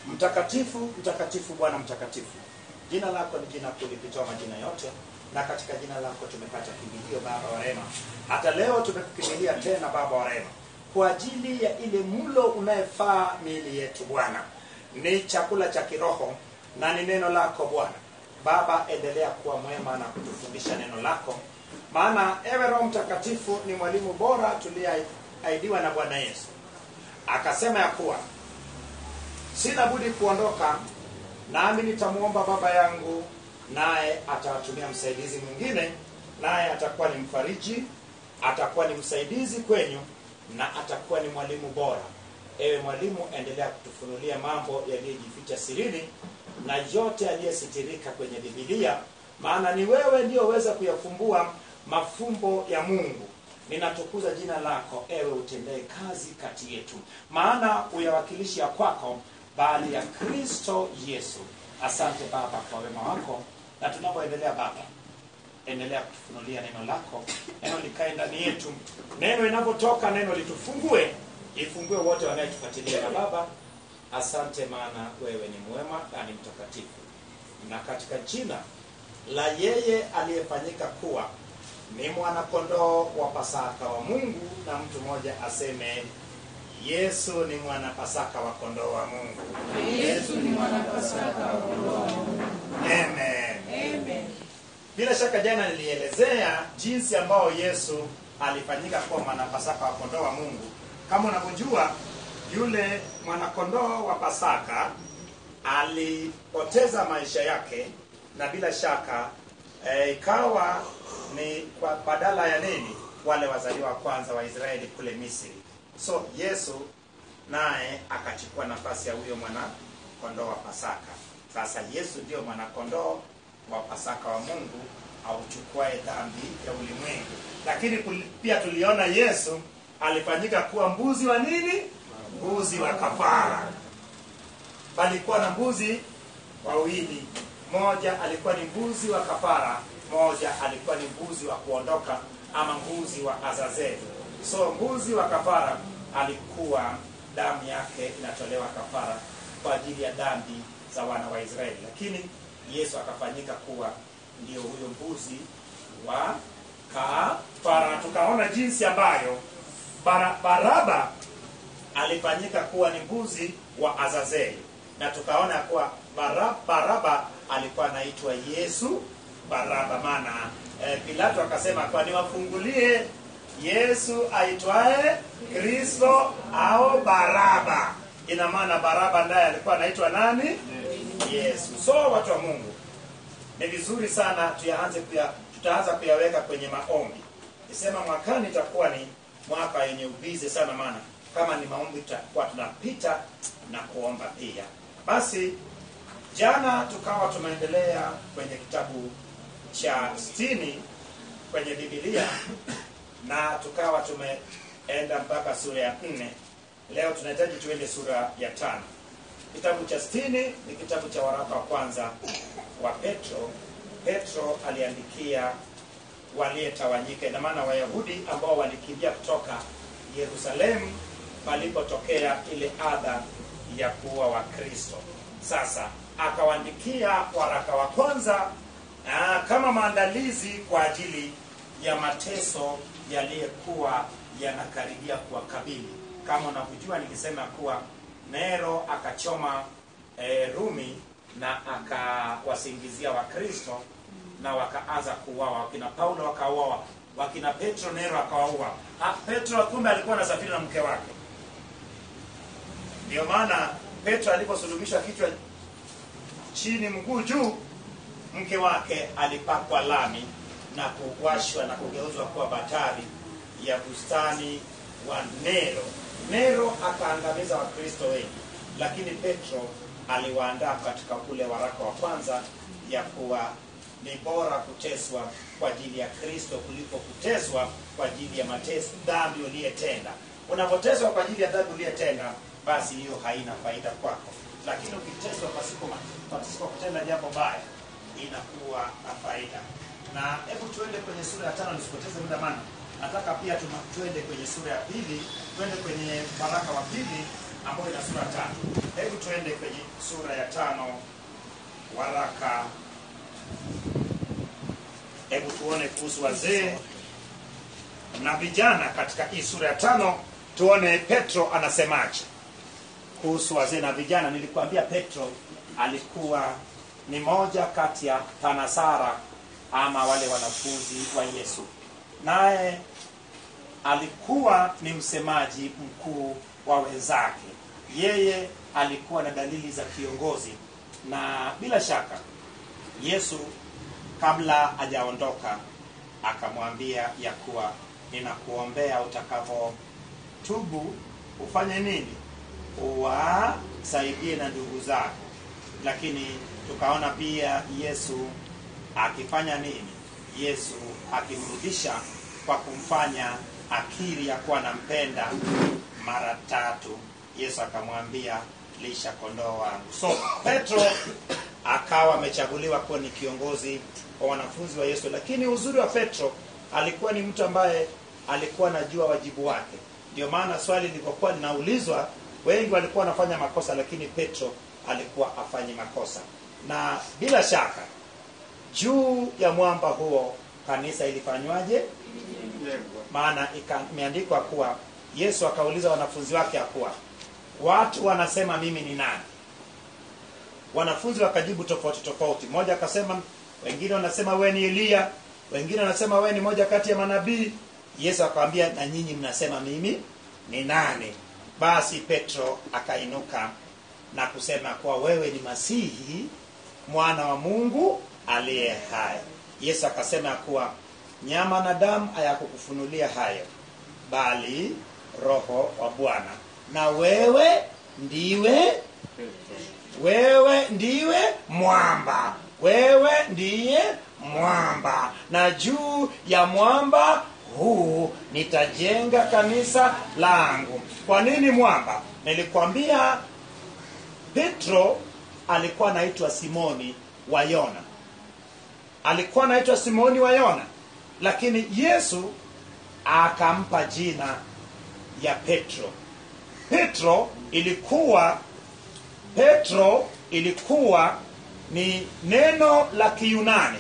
Mtakatifu, mtakatifu, Bwana mtakatifu, jina lako ni jina kuu lipitao majina yote, na katika jina lako tumepata kimbilio, Baba wa rehema. Hata leo tumekukimbilia tena, Baba wa rehema, kwa ajili ya ile mlo unayefaa miili yetu. Bwana, ni chakula cha kiroho na ni neno lako Bwana. Baba, endelea kuwa mwema na kutufundisha neno lako, maana ewe Roho Mtakatifu ni mwalimu bora tuliyeahidiwa na Bwana Yesu. Akasema ya kuwa sina budi kuondoka, nami nitamwomba Baba yangu, naye atawatumia msaidizi mwingine, naye atakuwa ni mfariji, atakuwa ni msaidizi kwenyu, na atakuwa ni mwalimu bora. Ewe mwalimu, endelea kutufunulia mambo yaliyojificha sirini na yote yaliyositirika kwenye Biblia, maana ni wewe ndio weza kuyafumbua mafumbo ya Mungu. Ninatukuza jina lako, ewe utendee kazi kati yetu, maana uyawakilishi ya kwako bali ya Kristo Yesu. Asante Baba kwa wema wako, na tunapoendelea Baba, endelea kutufunulia neno lako, neno likae ndani yetu, neno inapotoka neno litufungue, ifungue wote wanayetufuatilia. Na Baba, asante, maana wewe ni mwema na ni mtakatifu, na katika jina la yeye aliyefanyika kuwa ni mwanakondoo wa Pasaka wa Mungu, na mtu mmoja aseme Yesu ni mwana Pasaka wa kondoo wa Mungu. Yesu ni mwana Pasaka wa kondoo wa Mungu. Amen. Amen. Bila shaka jana nilielezea jinsi ambao Yesu alifanyika kuwa mwanapasaka wa kondoo wa Mungu. Kama unavyojua, yule mwanakondoo wa Pasaka alipoteza maisha yake, na bila shaka eh, ikawa ni kwa badala ya nini, wale wazaliwa wa kwanza wa Israeli kule Misri. So Yesu naye akachukua nafasi ya huyo mwana kondoo wa Pasaka. Sasa Yesu ndio mwanakondoo wa Pasaka wa Mungu auchukuae dhambi ya ulimwengu. Lakini kul- pia tuliona Yesu alifanyika kuwa mbuzi wa nini? Mbuzi wa kafara. Palikuwa na mbuzi wawili, moja alikuwa ni mbuzi wa kafara, moja alikuwa ni mbuzi wa kuondoka ama mbuzi wa Azazeli. So mbuzi wa kafara alikuwa damu yake inatolewa kafara kwa ajili ya dhambi za wana wa Israeli, lakini Yesu akafanyika kuwa ndio huyo mbuzi wa kafara. Tukaona jinsi ambayo bara, Baraba alifanyika kuwa ni mbuzi wa Azazeli, na tukaona kuwa bara, Baraba alikuwa anaitwa Yesu Baraba, maana eh, Pilato akasema kwa niwafungulie Yesu aitwaye Kristo au Baraba. Ina maana Baraba ndaye alikuwa anaitwa nani? Yesu. So watu wa Mungu, ni vizuri sana tuyaanze kuya, tutaanza kuyaweka kwenye maombi. Nisema mwakani itakuwa ni mwaka yenye ubizi sana, maana kama ni maombi tutakuwa tunapita na kuomba pia. Basi jana tukawa tumeendelea kwenye kitabu cha sitini kwenye Biblia na tukawa tumeenda mpaka sura ya nne. Leo tunahitaji tuende sura ya tano. Kitabu cha sitini ni kitabu cha waraka wa kwanza wa Petro. Petro aliandikia waliyetawanyika, ina maana Wayahudi ambao walikimbia kutoka Yerusalemu palipotokea ile adha ya kuwa Wakristo. Sasa akawaandikia waraka wa kwanza aa, kama maandalizi kwa ajili ya mateso yaliyokuwa yanakaribia kuwakabili. Kama unavyojua, nikisema kuwa Nero akachoma e, Rumi na akawasingizia Wakristo na wakaanza kuuawa. Wakina Paulo wakauawa, wakina Petro Nero akawaua. Ah, Petro kumbe alikuwa anasafiri na mke wake. Ndio maana Petro aliposulubishwa kichwa chini mguu juu, mke wake alipakwa lami na kuwashwa na kugeuzwa kuwa batari ya bustani wa Nero. Nero akaangamiza Wakristo wengi, lakini Petro aliwaandaa katika ule waraka wa kwanza ya kuwa ni bora kuteswa kwa ajili ya Kristo kuliko kuteswa kwa ajili ya mateso dhambi uliyetenda. Unapoteswa kwa ajili ya dhambi uliyetenda, basi hiyo haina faida kwako, lakini ukiteswa pasipo pasipo kutenda jambo baya, inakuwa na faida. Na hebu tuende kwenye sura ya tano, nisipoteze muda, maana nataka pia tuma- tuende kwenye sura ya pili, tuende kwenye waraka wa pili ambayo ina sura tatu hebu tuende kwenye sura ya tano waraka hebu tuone kuhusu wazee na vijana katika hii sura ya tano tuone petro anasemaje kuhusu wazee na vijana nilikuambia petro alikuwa ni moja kati ya tanasara ama wale wanafunzi wa yesu naye alikuwa ni msemaji mkuu wa wenzake yeye alikuwa na dalili za kiongozi na bila shaka yesu kabla hajaondoka akamwambia ya kuwa ninakuombea utakavyotubu ufanye nini uwasaidie na ndugu zako lakini tukaona pia yesu akifanya nini yesu akimrudisha kwa kumfanya akiri ya kuwa anampenda mara tatu yesu akamwambia lisha kondoo wangu so petro akawa amechaguliwa kuwa ni kiongozi wa wanafunzi wa yesu lakini uzuri wa petro alikuwa ni mtu ambaye alikuwa anajua wajibu wake ndio maana swali lilivyokuwa linaulizwa wengi walikuwa wanafanya makosa lakini petro alikuwa afanyi makosa na bila shaka juu ya mwamba huo kanisa ilifanywaje maana ika- imeandikwa kuwa yesu akauliza wanafunzi wake ya kuwa watu wanasema mimi ni nani wanafunzi wakajibu tofauti tofauti mmoja akasema wengine wanasema we ni eliya wengine wanasema we ni moja kati ya manabii yesu akawambia na nyinyi mnasema mimi ni nani basi petro akainuka na kusema kuwa wewe ni masihi mwana wa mungu aliye hai yesu akasema ya kuwa nyama na damu hayakukufunulia hayo bali roho wa bwana na wewe ndiwe wewe ndiwe mwamba wewe ndiye mwamba na juu ya mwamba huu nitajenga kanisa langu kwa nini mwamba nilikwambia petro alikuwa anaitwa simoni wa yona alikuwa anaitwa simoni wa yona lakini yesu akampa jina ya petro petro ilikuwa petro ilikuwa ni neno la kiyunani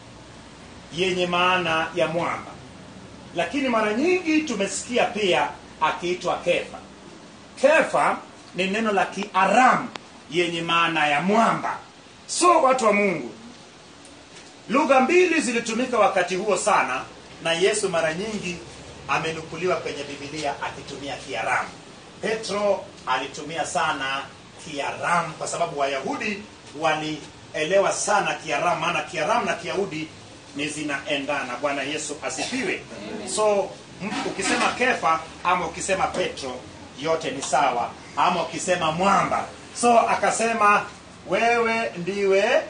yenye maana ya mwamba lakini mara nyingi tumesikia pia akiitwa kefa kefa ni neno la kiaramu yenye maana ya mwamba so watu wa mungu lugha mbili zilitumika wakati huo sana na yesu mara nyingi amenukuliwa kwenye bibilia akitumia kiaramu petro alitumia sana kiaramu kwa sababu wayahudi walielewa sana kiaramu maana kiaramu na kiyahudi ni zinaendana bwana yesu asifiwe so m- ukisema kefa ama ukisema petro yote ni sawa ama ukisema mwamba so akasema wewe ndiwe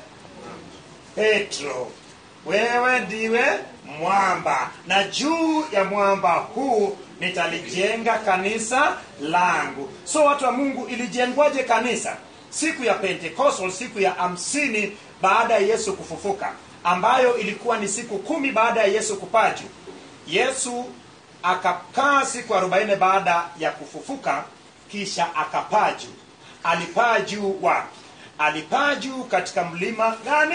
petro wewe ndiwe mwamba na juu ya mwamba huu nitalijenga kanisa langu so watu wa mungu ilijengwaje kanisa siku ya pentecost siku ya hamsini baada ya yesu kufufuka ambayo ilikuwa ni siku kumi baada ya yesu kupaa juu yesu akakaa siku arobaini baada ya kufufuka kisha akapaa juu alipaa juu wapi alipaa juu katika mlima gani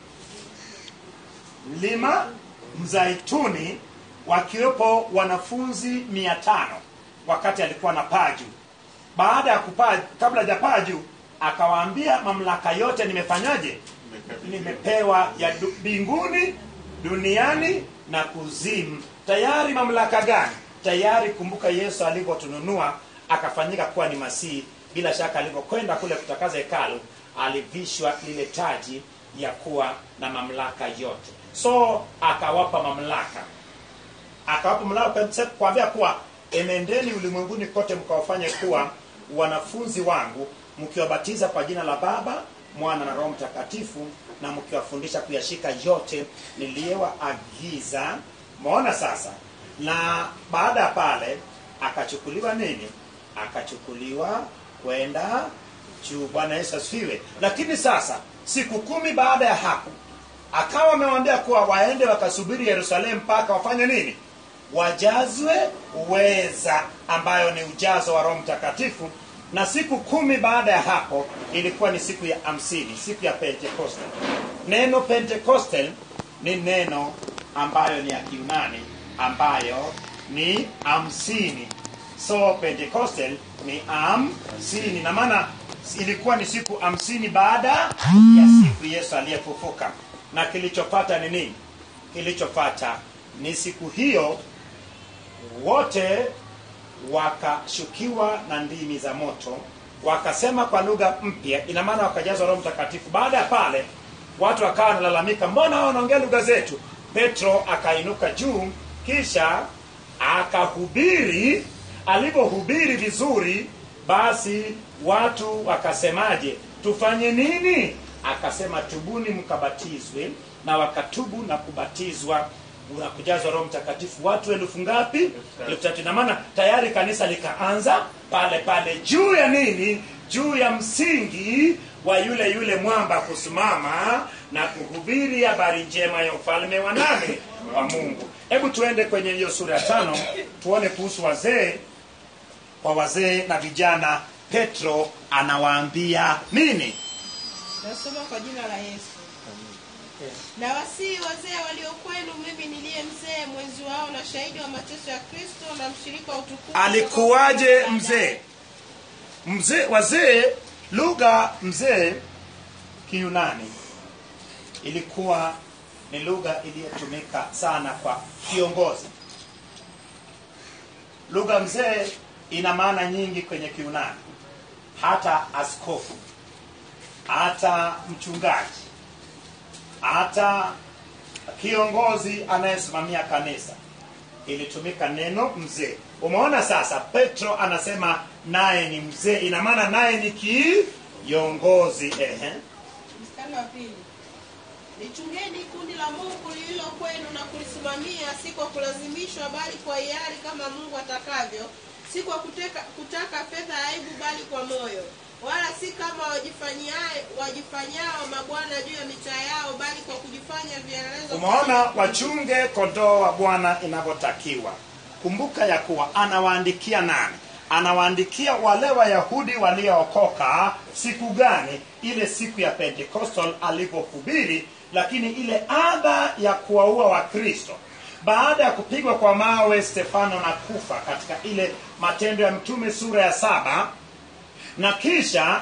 mlima mzaituni wakiwepo wanafunzi mia tano wakati alikuwa na paa juu baada ya kupaa kabla hajapaa juu akawaambia mamlaka yote nimefanyaje nimepewa ya du- mbinguni duniani na kuzimu tayari mamlaka gani tayari kumbuka yesu alivyotununua akafanyika kuwa ni masihi bila shaka alivyokwenda kule kutakaza hekalu alivishwa lile taji ya kuwa na mamlaka yote so akawapa mamlaka akawapa mamlaka kuambia kuwa enendeni ulimwenguni kote mkawafanye kuwa wanafunzi wangu mkiwabatiza kwa jina la baba mwana na roho mtakatifu na mkiwafundisha kuyashika yote niliyowaagiza maona sasa na baada ya pale akachukuliwa nini akachukuliwa kwenda juu bwana yesu asifiwe lakini sasa siku kumi baada ya hapo akawa amewaambia kuwa waende wakasubiri yerusalemu mpaka wafanye nini wajazwe uweza ambayo ni ujazo wa roho mtakatifu na siku kumi baada ya hapo ilikuwa ni siku ya hamsini siku ya pentecostal neno pentecostal ni neno ambayo ni ya kiunani ambayo ni hamsini so pentecostal ni hamsini na maana ilikuwa ni siku hamsini baada ya siku yesu aliyefufuka na kilichopata ni nini kilichopata ni siku hiyo wote wakashukiwa na ndimi za moto wakasema kwa lugha mpya ina maana wakajazwa roho mtakatifu baada ya pale watu wakawa wanalalamika mbona hao wanaongea lugha zetu petro akainuka juu kisha akahubiri alivyohubiri vizuri basi watu wakasemaje tufanye nini akasema tubuni mkabatizwe na wakatubu na kubatizwa na kujazwa roho mtakatifu watu elfu ngapi elfu tatu na maana tayari kanisa likaanza pale pale juu ya nini juu ya msingi wa yule yule mwamba kusimama na kuhubiri habari njema ya ufalme wa nane wa mungu hebu tuende kwenye hiyo sura ya tano tuone kuhusu wazee kwa wazee na vijana petro anawaambia nini nasoma kwa jina la yesu na wasii wazee walio kwenu mimi niliye mzee mwenzi wao na shahidi wa mateso ya kristo na mshirika wa utukufu alikuwaje mzee mzee wazee lugha mzee kiunani ilikuwa ni lugha iliyotumika sana kwa kiongozi lugha mzee ina maana nyingi kwenye kiunani hata askofu hata mchungaji hata kiongozi anayesimamia kanisa ilitumika neno mzee umeona sasa petro anasema naye ni mzee ina maana naye ni kiongozi ehe mstari wa pili lichungeni kundi la mungu lililo kwenu na kulisimamia si kwa kulazimishwa bali kwa hiari kama mungu atakavyo si kwa kuteka, kutaka fedha ya aibu bali kwa moyo wala si kama wajifanyae- wajifanyao mabwana juu ya mitaa yao bali kwa kujifanya vielelezo umeona wachunge kondoo wa bwana inavyotakiwa kumbuka ya kuwa anawaandikia nani anawaandikia wale wayahudi waliookoka siku gani ile siku ya pentecostal alivyohubiri lakini ile adha ya kuwaua wakristo baada ya kupigwa kwa mawe stefano na kufa katika ile matendo ya mtume sura ya saba na kisha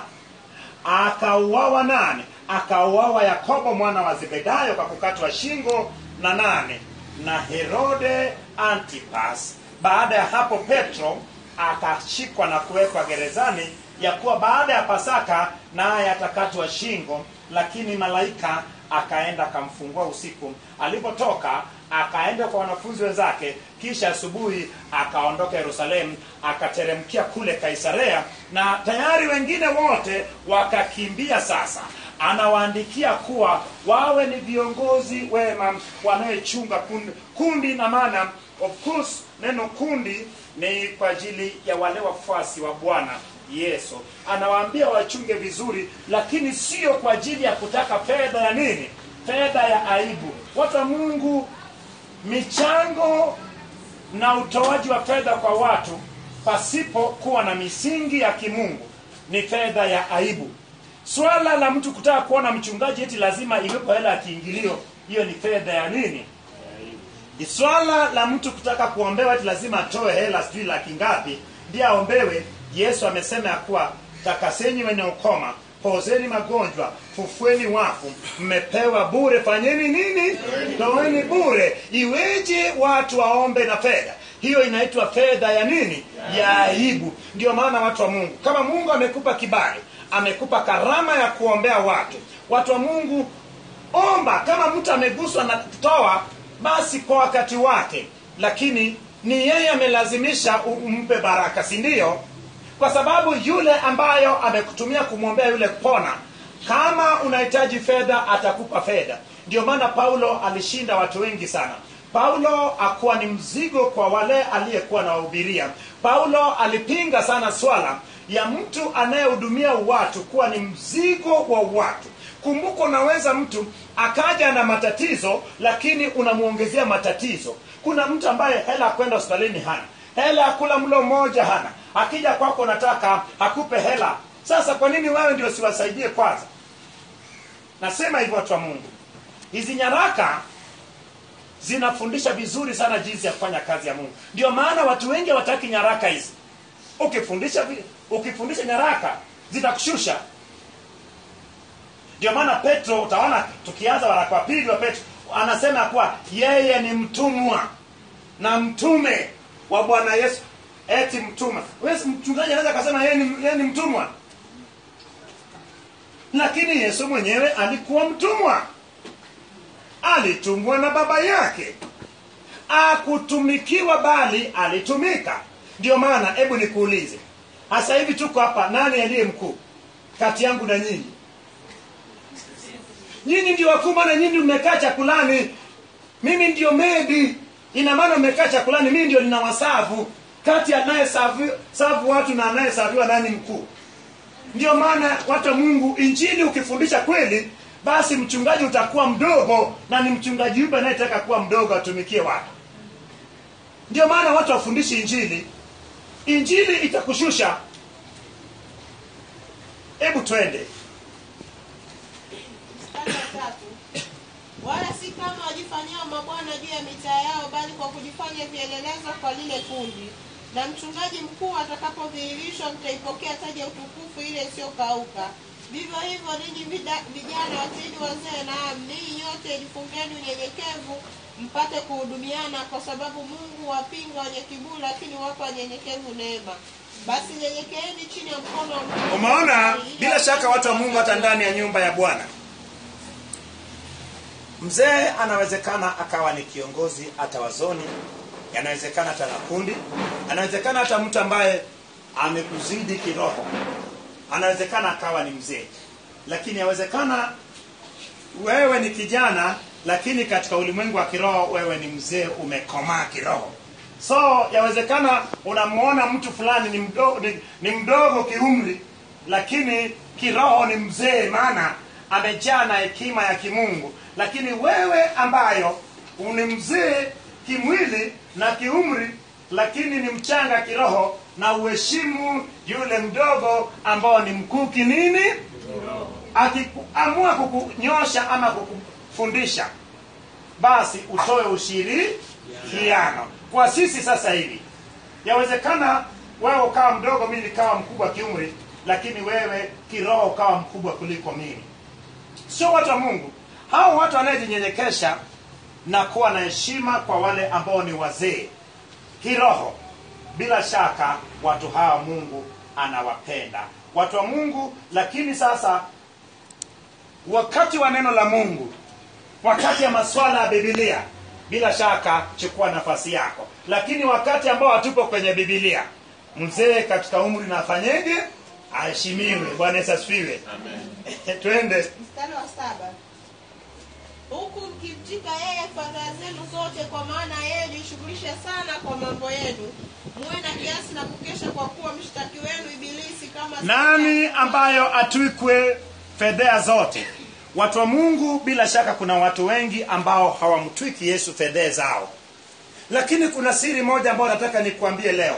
akauawa nane akauawa yakobo mwana wa zebedayo kwa kukatwa shingo na nane na herode antipas baada ya hapo petro akashikwa na kuwekwa gerezani ya kuwa baada ya pasaka naye atakatwa shingo lakini malaika akaenda akamfungua usiku alipotoka akaenda kwa wanafunzi wenzake kisha asubuhi akaondoka yerusalemu akateremkia kule kaisarea na tayari wengine wote wakakimbia sasa anawaandikia kuwa wawe ni viongozi wema wanayechunga kundi, kundi na maana of course neno kundi ni kwa ajili ya wale wafuasi wa bwana yesu anawaambia wachunge vizuri lakini sio kwa ajili ya kutaka fedha ya nini fedha ya aibu watu wa mungu michango na utoaji wa fedha kwa watu pasipo kuwa na misingi ya kimungu ni fedha ya aibu swala la mtu kutaka kuona mchungaji eti lazima iwepo hela ya kiingilio hiyo ni fedha ya nini swala la mtu kutaka kuombewa eti lazima atoe hela sijui laki ngapi ndiye aombewe yesu amesema ya kuwa takaseni wenye ukoma pozeni magonjwa fufueni wafu mmepewa bure fanyeni nini toeni bure iweje watu waombe na fedha hiyo inaitwa fedha ya nini ya aibu ndio maana watu wa mungu kama mungu amekupa kibali amekupa karama ya kuombea watu watu wa mungu omba kama mtu ameguswa na toa basi kwa wakati wake lakini ni yeye amelazimisha u- umpe baraka si ndio kwa sababu yule ambayo amekutumia kumwombea yule kupona kama unahitaji fedha atakupa fedha ndio maana paulo alishinda watu wengi sana paulo akuwa ni mzigo kwa wale aliyekuwa nawahubiria paulo alipinga sana swala ya mtu anayehudumia watu kuwa ni mzigo wa watu kumbuka unaweza mtu akaja na matatizo lakini unamwongezea matatizo kuna mtu ambaye hela ya kwenda hospitalini hana hela ya kula mlo mmoja hana akija kwako nataka akupe hela sasa kwa nini wewe ndio siwasaidie kwanza nasema hivyo watu wa mungu hizi nyaraka zinafundisha vizuri sana jinsi ya kufanya kazi ya mungu ndio maana watu wengi hawataki nyaraka hizi ukifundisha vi- ukifundisha nyaraka zitakushusha ndio maana petro utaona tukianza waraka wa pili wa petro anasema kuwa yeye ni mtumwa na mtume wa bwana yesu eti mtumwa Wewe si mchungaji anaweza akasema yeye ni, yeye ni mtumwa lakini yesu mwenyewe alikuwa mtumwa alitumwa na baba yake akutumikiwa bali alitumika ndio maana hebu nikuulize hasa hivi tuko hapa nani aliye mkuu kati yangu na nyinyi nyinyi ndio wakuu maana nyinyi mmekaa chakulani mimi ndio medi ina maana mmekaa chakulani mimi ndio nina wasavu kati ya anayesavu savu watu na anayesaviwa nani mkuu ndio maana watu wa mungu injili ukifundisha kweli basi mchungaji utakuwa mdogo na ni mchungaji yupe anayetaka kuwa mdogo atumikie watu ndio maana watu wafundishi injili injili itakushusha hebu twende Mstari wa tatu. wala si kama wajifanyao mabwana juu ya mitaa yao bali kwa kujifanya vielelezo kwa lile kundi na mchungaji mkuu atakapodhihirishwa mtaipokea taji ya utukufu ile isiyokauka vivyo hivyo ninyi vida- vijana wazidi wazee naam ninyi nyote jifungeni unyenyekevu mpate kuhudumiana kwa sababu mungu wapinga wenye kiburi lakini wapa wanyenyekevu neema basi nyenyekeeni chini ya mkono wa Mungu. umeona Ili bila shaka watu wa mungu hata ndani ya nyumba ya bwana mzee anawezekana akawa ni kiongozi hata wazoni anawezekana hata na kundi anawezekana hata mtu ambaye amekuzidi kiroho anawezekana akawa ni mzee lakini yawezekana wewe ni kijana lakini katika ulimwengu wa kiroho wewe ni mzee umekomaa kiroho so yawezekana unamuona mtu fulani ni mdogo, ni, ni mdogo kiumri lakini kiroho ni mzee maana amejaa na hekima ya kimungu lakini wewe ambayo ni mzee kimwili na kiumri lakini ni mchanga kiroho na uheshimu yule mdogo ambao ni mkuu kinini akiamua kukunyosha ama kukufundisha basi utoe ushirikiano kwa sisi sasa hivi yawezekana wewe ukawa mdogo mimi nikawa mkubwa kiumri lakini wewe kiroho ukawa mkubwa kuliko mimi sio watu wa mungu hao watu wanayejinyenyekesha na kuwa na heshima kwa wale ambao ni wazee kiroho bila shaka watu hawa mungu anawapenda watu wa mungu lakini sasa wakati wa neno la mungu wakati ya maswala ya bibilia bila shaka chukua nafasi yako lakini wakati ambao hatupo kwenye bibilia mzee katika umri na afanyeje aheshimiwe bwana yesu asifiwe twende mstari wa saba huku mkimtika yeye fadhaa zenu zote kwa maana yeye jishughulishe sana kwa mambo yenu muwe na kiasi na kukesha kwa kuwa mshtaki wenu ibilisi kama nani ambayo atwikwe fedhea zote watu wa mungu bila shaka kuna watu wengi ambao hawamtwiki yesu fedhea zao lakini kuna siri moja ambayo nataka nikuambie leo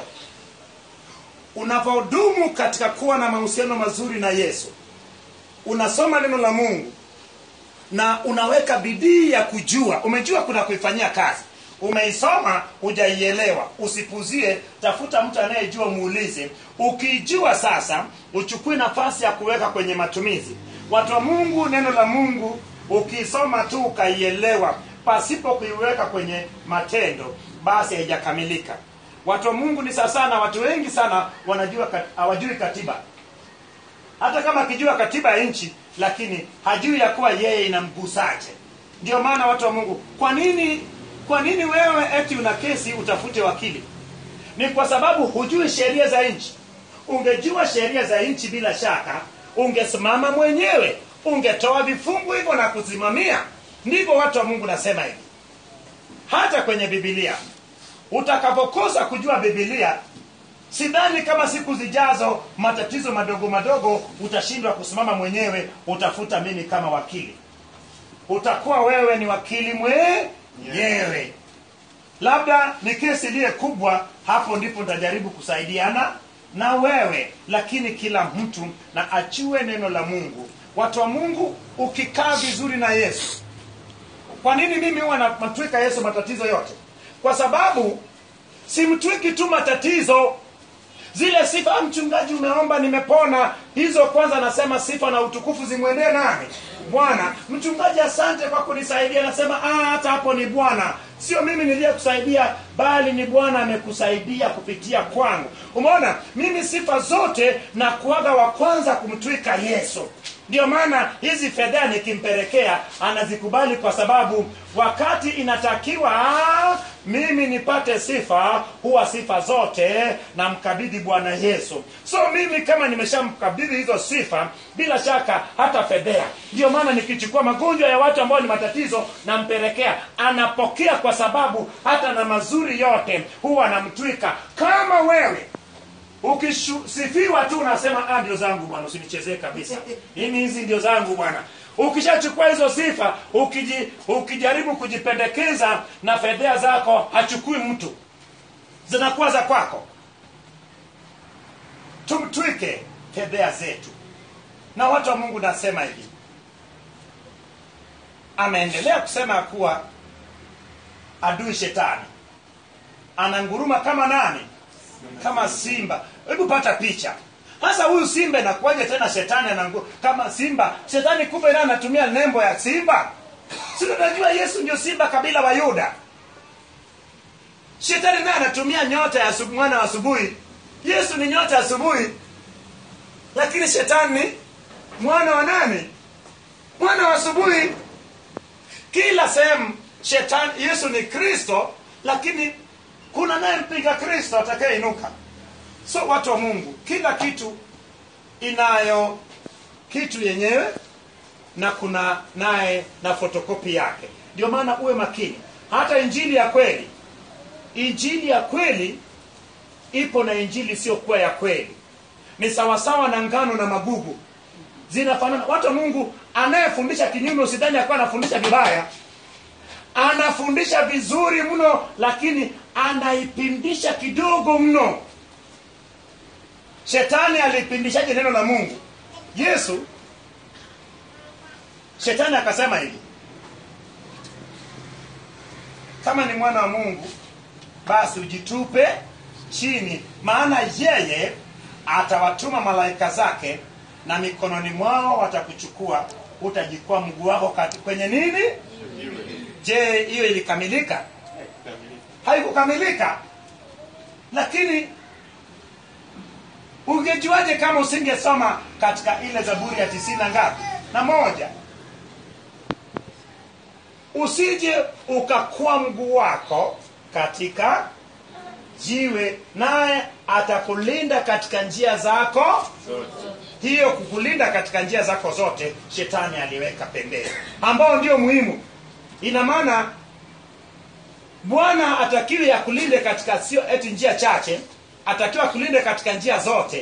unavyodumu katika kuwa na mahusiano mazuri na yesu unasoma neno la mungu na unaweka bidii ya kujua umejua kuna kuifanyia kazi umeisoma hujaielewa usipuzie tafuta mtu anayejua muulize ukiijua sasa uchukue nafasi ya kuweka kwenye matumizi watu wa mungu neno la mungu ukiisoma tu ukaielewa pasipo kuiweka kwenye matendo basi haijakamilika watu wa mungu ni sawa sana watu wengi sana wanajua kat- hawajui katiba hata kama akijua katiba ya nchi lakini hajui ya kuwa yeye inamgusaje ndio maana watu wa mungu kwa nini kwa nini wewe eti una kesi utafute wakili ni kwa sababu hujui sheria za nchi ungejua sheria za nchi bila shaka ungesimama mwenyewe ungetoa vifungu hivyo na kusimamia ndivyo watu wa mungu nasema hivi hata kwenye bibilia utakapokosa kujua bibilia sidhani kama siku zijazo matatizo madogo madogo utashindwa kusimama mwenyewe utafuta mimi kama wakili utakuwa wewe ni wakili mwenyewe labda ni kesi iliye kubwa hapo ndipo nitajaribu kusaidiana na wewe lakini kila mtu na achue neno la mungu watu wa mungu ukikaa vizuri na yesu kwa nini mimi huwa namtwika yesu matatizo yote kwa sababu simtwiki tu matatizo zile sifa "Ah, mchungaji umeomba nimepona hizo kwanza nasema sifa na utukufu zimwendee nani bwana mchungaji asante kwa kunisaidia nasema "Ah, hata hapo ni bwana sio mimi niliyekusaidia bali ni bwana amekusaidia kupitia kwangu umeona mimi sifa zote na kuaga wa kwanza kumtwika yesu ndio maana hizi fedhea nikimpelekea anazikubali kwa sababu wakati inatakiwa ah, mimi nipate sifa huwa sifa zote namkabidhi bwana yesu so mimi kama nimeshamkabidhi hizo sifa bila shaka hata fedhea ndio maana nikichukua magonjwa ya watu ambao ni matatizo nampelekea anapokea kwa sababu hata na mazuri yote huwa namtwika kama wewe ukisifiwa tu unasema "Ah, ndio zangu bwana usinichezee kabisa mimi hizi ndio zangu bwana ukishachukua hizo sifa ukiji, ukijaribu kujipendekeza na fedhea zako hachukui mtu zinakuwa za kwako tumtwike fedhea zetu na watu wa mungu nasema hivi ameendelea kusema ya kuwa adui shetani ananguruma kama nani kama simba hebu pata picha sasa huyu simba inakuwaje tena shetani anangu kama simba shetani kumbe naye anatumia nembo ya simba si unajua yesu ndio simba kabila wa yuda shetani naye anatumia nyota ya asubu- mwana wa asubuhi yesu ni nyota ya asubuhi lakini shetani ni mwana wa nani mwana wa asubuhi kila sehemu shetani yesu ni kristo lakini kuna naye mpinga kristo atakayeinuka so watu wa mungu kila kitu inayo kitu yenyewe na kuna naye na fotokopi yake ndio maana uwe makini hata injili ya kweli injili ya kweli ipo na injili isiyokuwa ya kweli ni sawasawa na ngano na magugu zinafanana watu wa mungu anayefundisha kinyume usidhani akuwa anafundisha vibaya anafundisha vizuri mno lakini anaipindisha kidogo mno shetani alipindishaje neno la mungu yesu shetani akasema hivi kama ni mwana wa mungu basi ujitupe chini maana yeye atawatuma malaika zake na mikononi mwao watakuchukua utajikwaa mguu wako kati kwenye nini je hiyo ilikamilika haikukamilika lakini ungejuaje kama usingesoma katika ile zaburi ya tisini na ngapi na moja usije ukakuwa mguu wako katika jiwe naye atakulinda katika njia zako hiyo kukulinda katika njia zako zote shetani aliweka pembeni ambao ndio muhimu ina maana bwana atakiwe akulinde katika sio eti njia chache atakiwa akulinde katika njia zote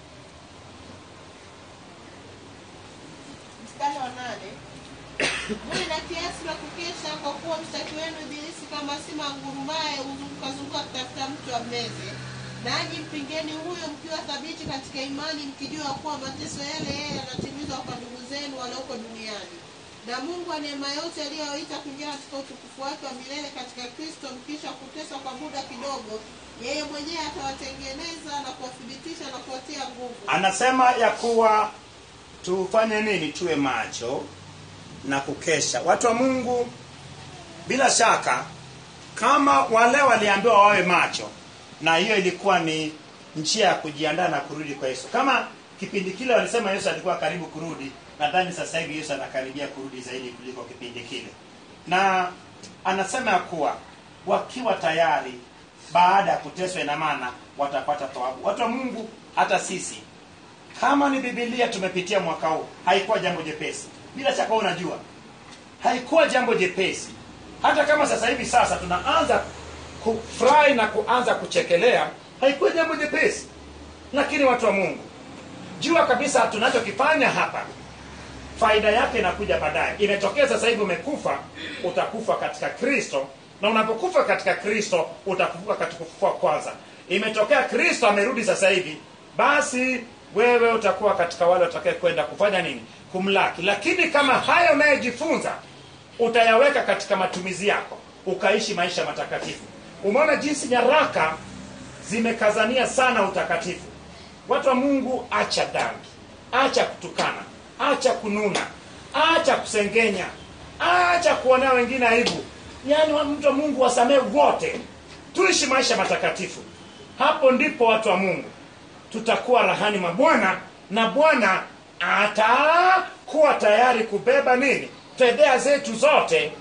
mstari wa nane muwe na kiasi na kukesha kwa kuwa mshtaki wenu ibilisi kama sima ngurumaye huzungukazunguka kutafuta mtu ammeze nanyi mpingeni huyo mkiwa thabiti katika imani mkijua kuwa mateso yale yeye yanatimizwa kwa ndugu zenu walioko duniani na mungu wa neema yote aliyowaita kuingia katika utukufu wake wa milele katika kristo mkisha kuteswa kwa muda kidogo yeye mwenyewe atawatengeneza na kuwathibitisha na kuwatia nguvu anasema ya kuwa tufanye nini tuwe macho na kukesha watu wa mungu bila shaka kama wale waliambiwa wawe macho na hiyo ilikuwa ni njia ya kujiandaa na kurudi kwa yesu kama kipindi kile walisema yesu alikuwa karibu kurudi nadhani sasa hivi yesu anakaribia kurudi zaidi kuliko kipindi kile na anasema ya kuwa wakiwa tayari baada ya kuteswa ina maana watapata thawabu watu wa mungu hata sisi kama ni bibilia tumepitia mwaka huu haikuwa jambo jepesi bila shaka wewe unajua haikuwa jambo jepesi hata kama sasa hivi sasa tunaanza kufurahi na kuanza kuchekelea haikuwa jambo jepesi lakini watu wa mungu jua kabisa tunachokifanya hapa faida yake inakuja baadaye imetokea sasa hivi umekufa utakufa katika kristo na unapokufa katika kristo utafufuka katika kufufua kwanza imetokea kristo amerudi sasa hivi basi wewe utakuwa katika wale watakae kwenda kufanya nini kumlaki lakini kama haya unayejifunza utayaweka katika matumizi yako ukaishi maisha matakatifu umeona jinsi nyaraka zimekazania sana utakatifu watu wa mungu acha dhambi acha kutukana acha kununa acha kusengenya acha kuonea wengine aibu yaani wa- mtu wa mungu wasamehe wote tuishi maisha matakatifu hapo ndipo watu wa mungu tutakuwa rahani mwa bwana na bwana atakuwa tayari kubeba nini fedhea zetu zote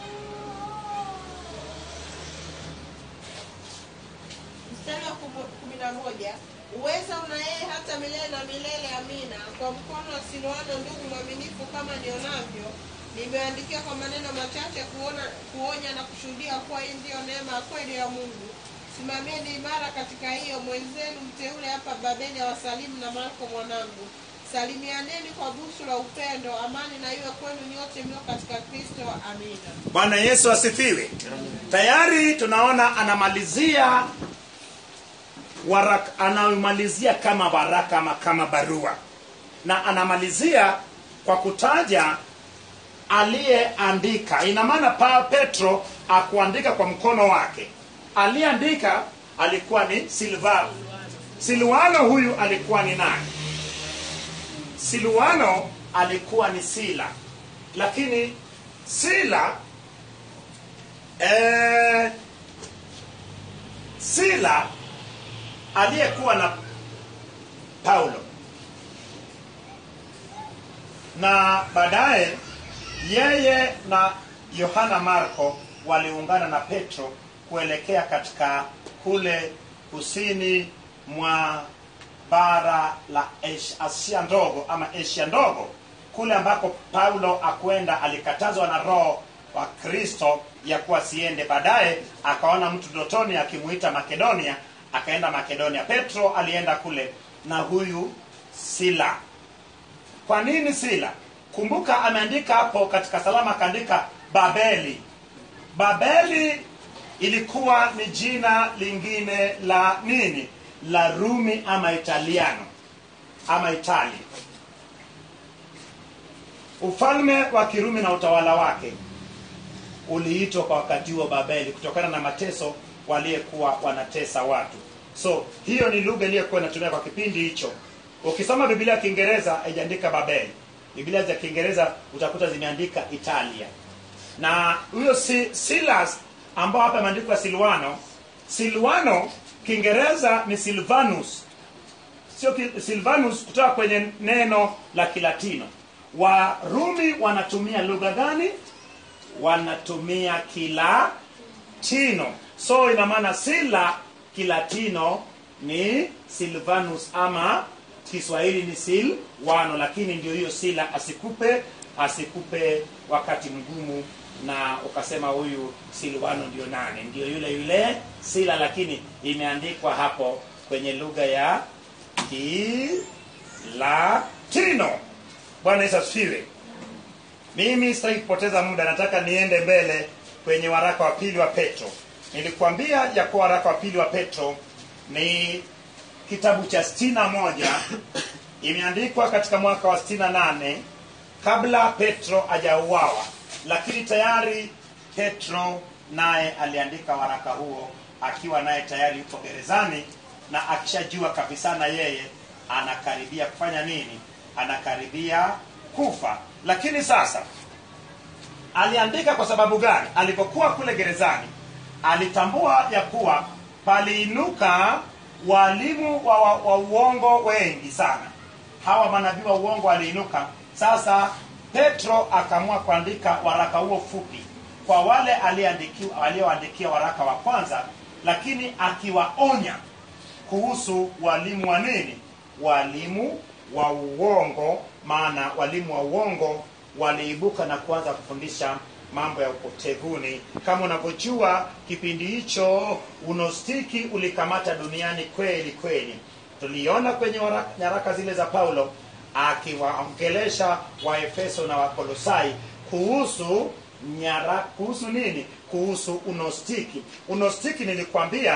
mstari wa kumu- kumi na moja uweza una yeye hata milele na milele amina kwa mkono wa silwano ndugu mwaminifu kama nionavyo nimeandikia kwa maneno machache kuona kuonya na kushuhudia kuwa hii ndiyo neema ya kweli ya mungu simamieni imara katika hiyo mwenzenu mteule hapa babeli awasalimu na marko mwanangu salimianeni kwa busu la upendo amani na iwe kwenu nyote mlio katika kristo amina bwana yesu asifiwe tayari tunaona anamalizia waraka anamalizia kama waraka ama kama barua na anamalizia kwa kutaja aliyeandika ina maana pa petro akuandika kwa mkono wake aliyeandika alikuwa ni silvano silwano huyu alikuwa ni nani silwano alikuwa ni sila lakini sila eh, sila aliyekuwa na paulo na baadaye yeye na yohana marko waliungana na petro kuelekea katika kule kusini mwa bara la Asia- asia ndogo ama asia ndogo kule ambako paulo akwenda alikatazwa na roho wa kristo ya kuwa siende baadaye akaona mtu dotoni akimuita makedonia akaenda makedonia petro alienda kule na huyu sila kwa nini sila kumbuka ameandika hapo katika salama akaandika babeli babeli ilikuwa ni jina lingine la nini la rumi ama italiano ama itali ufalme wa kirumi na utawala wake uliitwa kwa wakati huo babeli kutokana na mateso waliyekuwa wanatesa watu so hiyo ni lugha iliyokuwa inatumia kwa kipindi hicho ukisoma biblia ya kiingereza haijaandika babeli biblia za kiingereza utakuta zimeandika italia na huyo si, silas ambao hapa imeandikwa silwano silwano kiingereza ni silvanus sio ki- silvanus kutoka kwenye neno la kilatino warumi wanatumia lugha gani wanatumia kilatino so ina maana sila kilatino ni silvanus ama kiswahili ni silwano lakini ndio hiyo sila asikupe asikupe wakati mgumu na ukasema huyu silwano ndio nane ndio yule yule sila lakini imeandikwa hapo kwenye lugha ya kilatino bwana yesu asifiwe mimi sitaki kupoteza muda nataka niende mbele kwenye waraka wa pili wa petro nilikuambia ya kuwa waraka wa pili wa petro ni kitabu cha stina moja imeandikwa katika mwaka wa stina nane kabla petro hajauawa lakini tayari petro naye aliandika waraka huo akiwa naye tayari yuko gerezani na akishajua kabisa na yeye anakaribia kufanya nini anakaribia kufa lakini sasa aliandika kwa sababu gani alipokuwa kule gerezani alitambua ya kuwa paliinuka walimu wa, wa, wa uongo wengi sana hawa manabii wa uongo waliinuka sasa petro akaamua kuandika waraka huo fupi kwa wale aliyeandikiwa- alioandikia waraka wa kwanza lakini akiwaonya kuhusu walimu wa nini walimu wa uongo maana walimu wa uongo waliibuka na kuanza kufundisha mambo ya upotevuni kama unavyojua kipindi hicho unostiki ulikamata duniani kweli kweli tuliona kwenye wara- nyaraka zile za paulo akiwaongelesha waefeso na wakolosai kuhusu nyara kuhusu nini kuhusu unostiki unostiki nilikwambia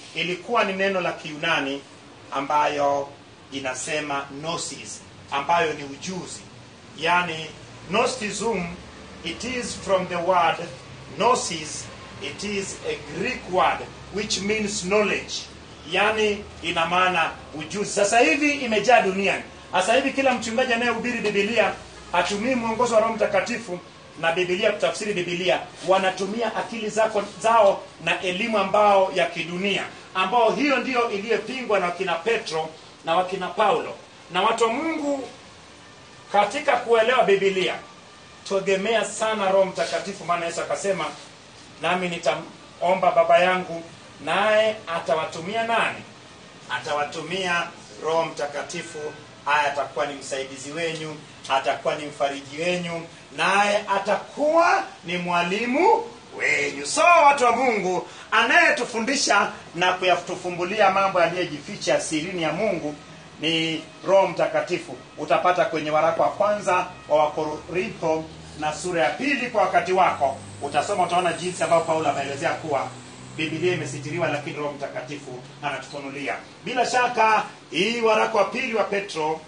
ilikuwa ni neno la kiunani ambayo inasema gnosis ambayo ni ujuzi yani gnostism it is from the word gnosis it is a greek word which means knowledge yani ina maana ujuzi sasa hivi imejaa duniani sasa hivi kila mchungaji anayehubiri bibilia hatumii mwongozo wa roho mtakatifu na bibilia kutafsiri bibilia wanatumia akili zako zao na elimu ambao ya kidunia ambao hiyo ndiyo iliyopingwa na wakina petro na wakina paulo na watu wa mungu katika kuelewa bibilia tuegemea sana roho mtakatifu maana yesu akasema nami nitaomba baba yangu naye atawatumia nani atawatumia roho mtakatifu haya atakuwa ni msaidizi wenyu atakuwa ni mfariji wenyu naye atakuwa ni mwalimu wenyu so watu wa mungu anayetufundisha na kuyatufumbulia mambo yaliyojificha sirini ya mungu ni roho mtakatifu utapata kwenye waraka wa kwanza wa wakorintho na sura ya pili kwa wakati wako utasoma utaona jinsi ambayo paulo ameelezea kuwa bibilia imesitiriwa lakini roho mtakatifu anatufunulia bila shaka hii waraka wa pili wa petro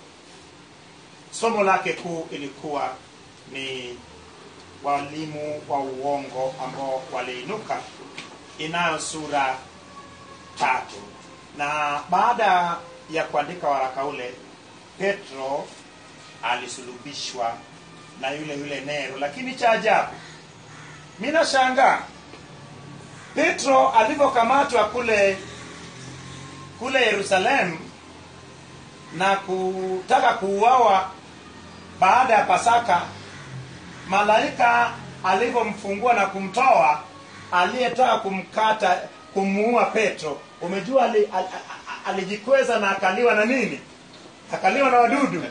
somo lake kuu ilikuwa ni walimu wa uongo ambao waliinuka inayo sura tatu na baada ya kuandika waraka ule petro alisulubishwa na yule yule nero lakini cha ajabu mi nashangaa petro alivyokamatwa kule kule yerusalemu na kutaka kuuawa baada ya pasaka malaika alivyomfungua na kumtoa aliyetaka kumkata kumuua petro umejua ali, al, al, alijikweza na akaliwa na nini akaliwa na wadudu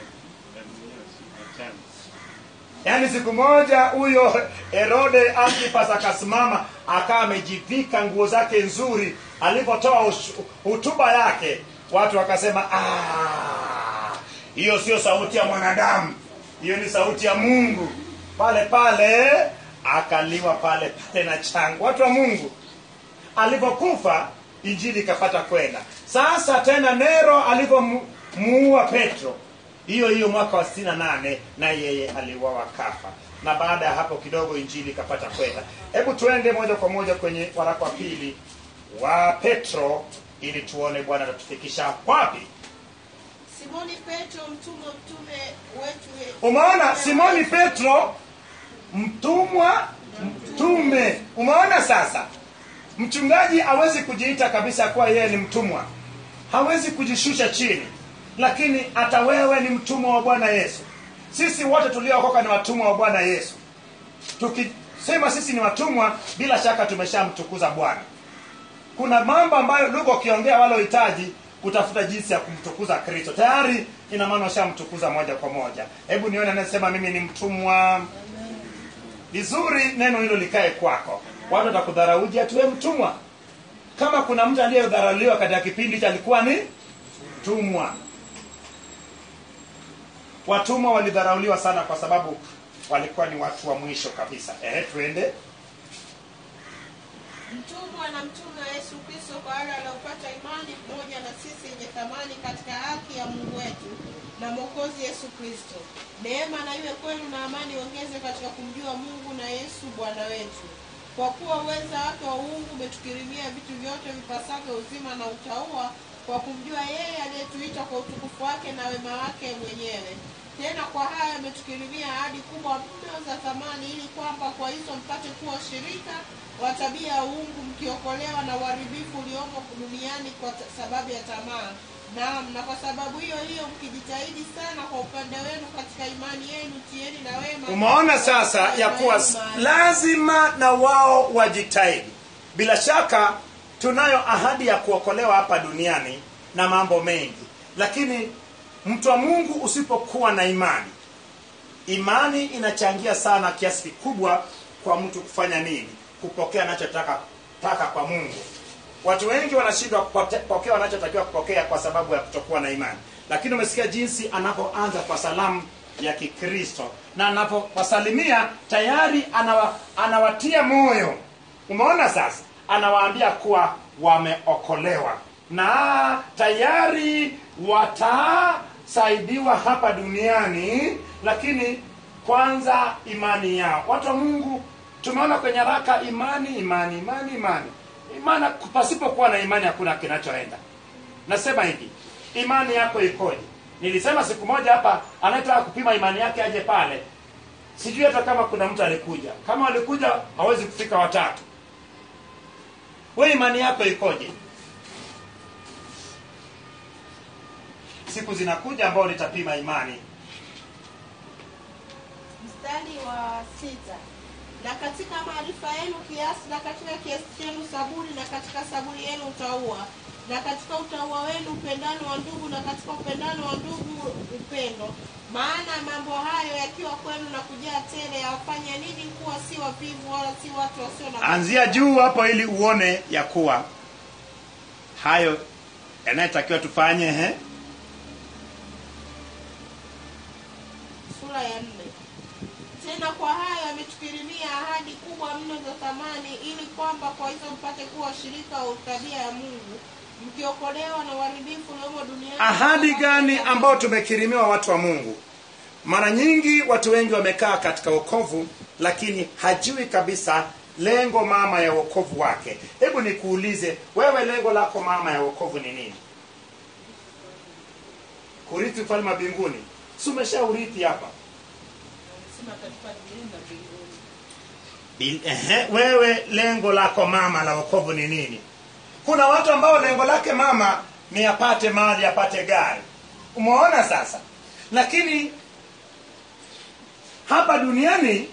yaani siku moja huyo herode antipas akasimama akawa amejivika nguo zake nzuri alipotoa hutuba yake watu wakasema "Ah, hiyo sio sauti ya mwanadamu hiyo ni sauti ya mungu pale pale akaliwa pale pale na changu watu wa mungu alivyokufa injili ikapata kwenda sasa tena nero alivyomuua petro hiyo hiyo mwaka wa 68 na yeye aliuawa kafa na baada ya hapo kidogo injili ikapata kwenda hebu tuende moja kwa moja kwenye waraka wa pili wa petro ili tuone bwana atatufikisha wapi simoni petro mtumwa mtume wetu ye- umeona simoni petro mtumwa mtume umeona sasa mchungaji hawezi kujiita kabisa kuwa yeye ni mtumwa hawezi kujishusha chini lakini hata wewe ni mtumwa wa bwana yesu sisi wote tuliookoka ni watumwa wa bwana yesu tukisema sisi ni watumwa bila shaka tumeshamtukuza bwana kuna mambo ambayo lugha ukiongea wala uhitaji kutafuta jinsi ya kumtukuza kristo tayari ina maana ushamtukuza moja kwa moja hebu nione anayesema mimi ni mtumwa vizuri neno hilo likae kwako watu watakudharauji atuwe mtumwa kama kuna mtu aliyedharauliwa katika kipindi hicho alikuwa ni mtumwa watumwa walidharauliwa sana kwa sababu walikuwa ni watu wa mwisho kabisa ehe tuende mtumwa na mtume wa yesu kristo kwa wale waliopata imani pamoja na sisi yenye thamani katika haki ya mungu wetu na mwokozi yesu kristo neema na iwe kwenu na amani ongeze katika kumjua mungu na yesu bwana wetu kwa kuwa uweza wake wa uungu umetukirimia vitu vyote vipasavyo uzima na utaua kwa kumjua yeye aliyetuita kwa utukufu wake na wema wake mwenyewe tena kwa haya ametukirimia ahadi kubwa mno za thamani ili kwamba kwa hizo mpate kuwa shirika wa tabia ya uungu mkiokolewa na uharibifu uliomo duniani kwa ta- sababu ya tamaa naam na kwa sababu hiyo hiyo mkijitahidi sana kwa upande wenu katika imani yenu tieni na wema umeona sasa ya kuwa lazima na wao wajitahidi bila shaka tunayo ahadi ya kuokolewa hapa duniani na mambo mengi lakini mtu wa mungu usipokuwa na imani imani inachangia sana kiasi kikubwa kwa mtu kufanya nini kupokea anachotaka taka kwa mungu watu wengi wanashindwa kupote- kupokea wanachotakiwa kupokea kwa sababu ya kutokuwa na imani lakini umesikia jinsi anapoanza kwa salamu ya kikristo na anapowasalimia tayari anawa, anawatia moyo umeona sasa anawaambia kuwa wameokolewa na tayari watasaidiwa hapa duniani lakini kwanza imani yao watu wa mungu tumeona kwenye raka imani imani imani imani imani pasipokuwa na imani hakuna kinachoenda nasema hivi imani yako ikoje nilisema siku moja hapa anayetaka kupima imani yake aje pale sijui hata kama kuna mtu alikuja kama alikuja hawezi kufika watatu we imani yako ikoje siku zinakuja ambao nitapima imani mstari wa sita na katika maarifa yenu kiasi na katika kiasi chenu saburi na katika saburi yenu utaua na katika utaua wenu upendano wa ndugu na katika upendano wa ndugu upendo maana mambo hayo yakiwa kwenu na kujaa tele yawafanya nini kuwa si wavivu wala si watu wasio na anzia juu hapo ili uone ya kuwa hayo yanayotakiwa tufanye he? sura ya nne tena kwa hayo ametukirimia ahadi kubwa mno za thamani ili kwamba kwa hizo mpate kuwa washirika wa tabia ya mungu mkiokolewa na uharibifu uliomo duniani ahadi gani ambao tumekirimiwa watu wa mungu mara nyingi watu wengi wamekaa katika wokovu lakini hajui kabisa lengo mama ya wokovu wake hebu nikuulize wewe lengo lako mama ya wokovu ni nini kurithi ufalme wa mbinguni si umeshaurithi hapa Sema katika dunia na mbinguni. Bil- ehe, wewe lengo lako mama la wokovu ni nini kuna watu ambao lengo lake mama ni apate mali apate gari umeona sasa lakini hapa duniani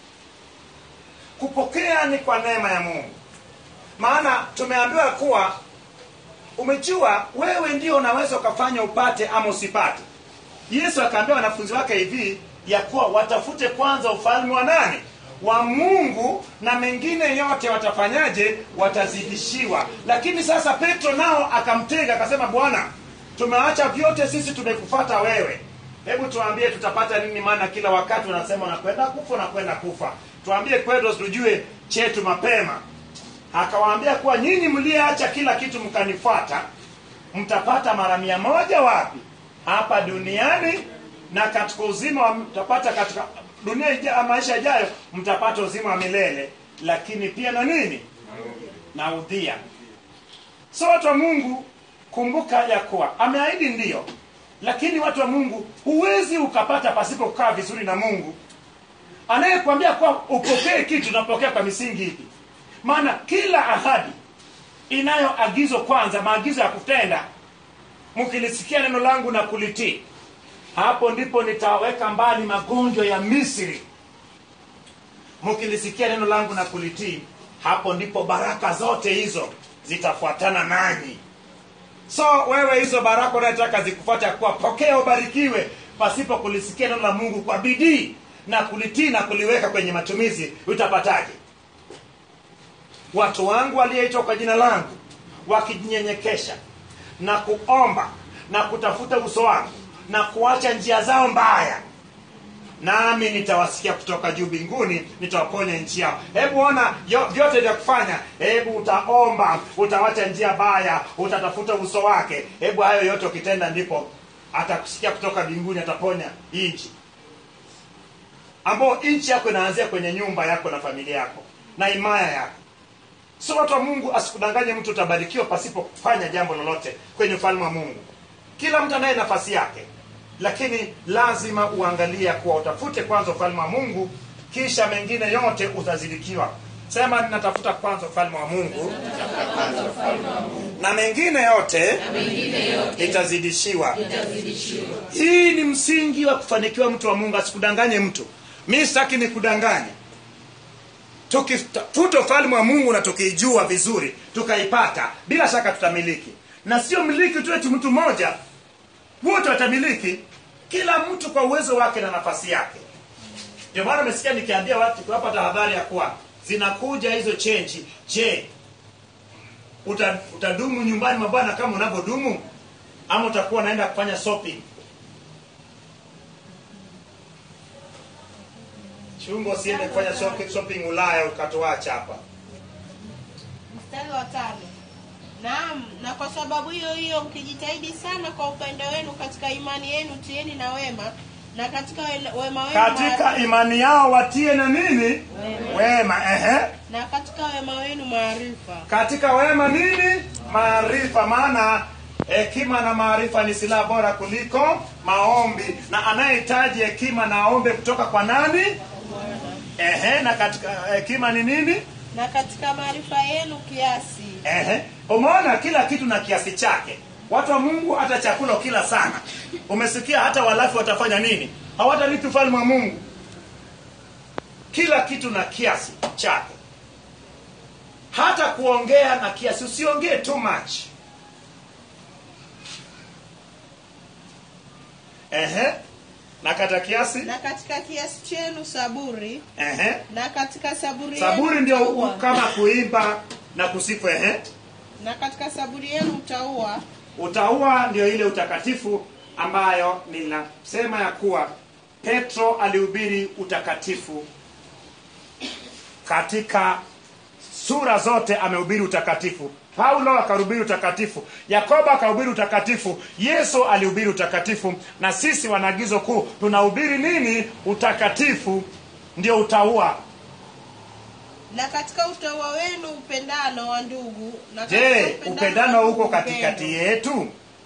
kupokea ni kwa neema ya mungu maana tumeambiwa kuwa umejua wewe ndio unaweza ukafanya upate ama usipate yesu akaambia wanafunzi wake hivi ya kuwa watafute kwanza ufalme wa nani wa mungu na mengine yote watafanyaje watazidishiwa lakini sasa petro nao akamtega akasema bwana tumeacha vyote sisi tumekufata wewe hebu tuambie tutapata nini maana kila wakati unasema unakwenda kufa unakwenda kufa tuambie kwetu tujue chetu mapema akawaambia kuwa nyinyi mliyeacha kila kitu mkanifuata mtapata mara mia moja wapi hapa duniani na katika uzima wa- mtapata katika dunia ija, maisha yajayo mtapata uzima wa milele lakini pia na nini na udhia so watu wa mungu kumbuka ya kuwa ameahidi ndiyo lakini watu wa mungu huwezi ukapata pasipo kukaa vizuri na mungu anayekwambia kuwa upokee kitu unapokea kwa misingi ipi maana kila ahadi inayo agizo kwanza maagizo ya kutenda mkilisikia neno langu na kulitii hapo ndipo nitaweka mbali magonjwa ya misri mkilisikia neno langu na kulitii hapo ndipo baraka zote hizo zitafuatana nanyi so wewe hizo baraka unayotaka zikufuata kuwa pokea ubarikiwe pasipo kulisikia neno la mungu kwa bidii na kulitii na kuliweka kwenye matumizi utapataje watu wangu walioitwa kwa jina langu wakijinyenyekesha na kuomba na kutafuta uso wangu na kuacha njia zao mbaya nami nitawasikia kutoka juu mbinguni nitawaponya nchi yao hebu ona yo- vyote vya kufanya hebu utaomba utawacha njia baya utatafuta uso wake hebu hayo yote ukitenda ndipo atakusikia kutoka mbinguni ataponya hii nchi ambao nchi yako inaanzia kwenye nyumba yako na familia yako na imaya yako so watu wa mungu asikudanganye mtu utabarikiwa pasipo kufanya jambo lolote kwenye ufalme wa mungu kila mtu anaye nafasi yake lakini lazima uangalie kuwa utafute kwanza ufalme wa mungu kisha mengine yote utazidikiwa sema ninatafuta kwanza ufalme wa mungu na mengine yote itazidishiwa hii ni msingi wa kufanikiwa mtu wa mungu asikudanganye mtu mi sitaki nikudanganye tukitafuta ufalme wa mungu na tukiijua vizuri tukaipata bila shaka tutamiliki na sio miliki tu eti mtu mmoja wote watamiliki kila mtu kwa uwezo wake na nafasi yake ndio maana umesikia nikiambia watu kuwapa tahadhari ya kuwa zinakuja hizo chenji je uta, utadumu nyumbani mwa bwana kama unavyodumu ama utakuwa unaenda kufanya shopping chungo usiende kufanya shopping, shopping ulaya ukatuacha hapa mstari wa tano naam na kwa sababu hiyo hiyo mkijitahidi sana kwa upendo wenu katika imani yenu tieni na wema na katika we- wema wenu katika maarifa- imani yao watie na nini wema ehe na katika wema wenu maarifa katika wema nini maarifa maana hekima na maarifa ni silaha bora kuliko maombi na anayehitaji hekima na aombe kutoka kwa nani ehe na katika hekima ni nini na katika maarifa yenu kiasi Ehe. Umeona kila kitu na kiasi chake. Watu wa Mungu hata chakula kila sana. Umesikia hata walafi watafanya nini? Hawatarithi ufalme wa Mungu. Kila kitu na kiasi chake. Hata kuongea na kiasi, usiongee too much. Ehe. Na kata kiasi? na katika kiasi chenu saburi Ehe. na katika saburi Saburi yenu ndio utaua. kama kuimba na kusifu ehe. na katika saburi yenu utaua Utaua ndio ile utakatifu ambayo ninasema ya kuwa Petro alihubiri utakatifu katika sura zote amehubiri utakatifu. Paulo akahubiri utakatifu, Yakobo akahubiri utakatifu, Yesu alihubiri utakatifu, na sisi wanaagizo kuu tunahubiri nini? Utakatifu ndio utaua. na katika utaua wenu upendano wa ndugu na Je, katika upendano wa huko ndugu katikati upendo. yetu?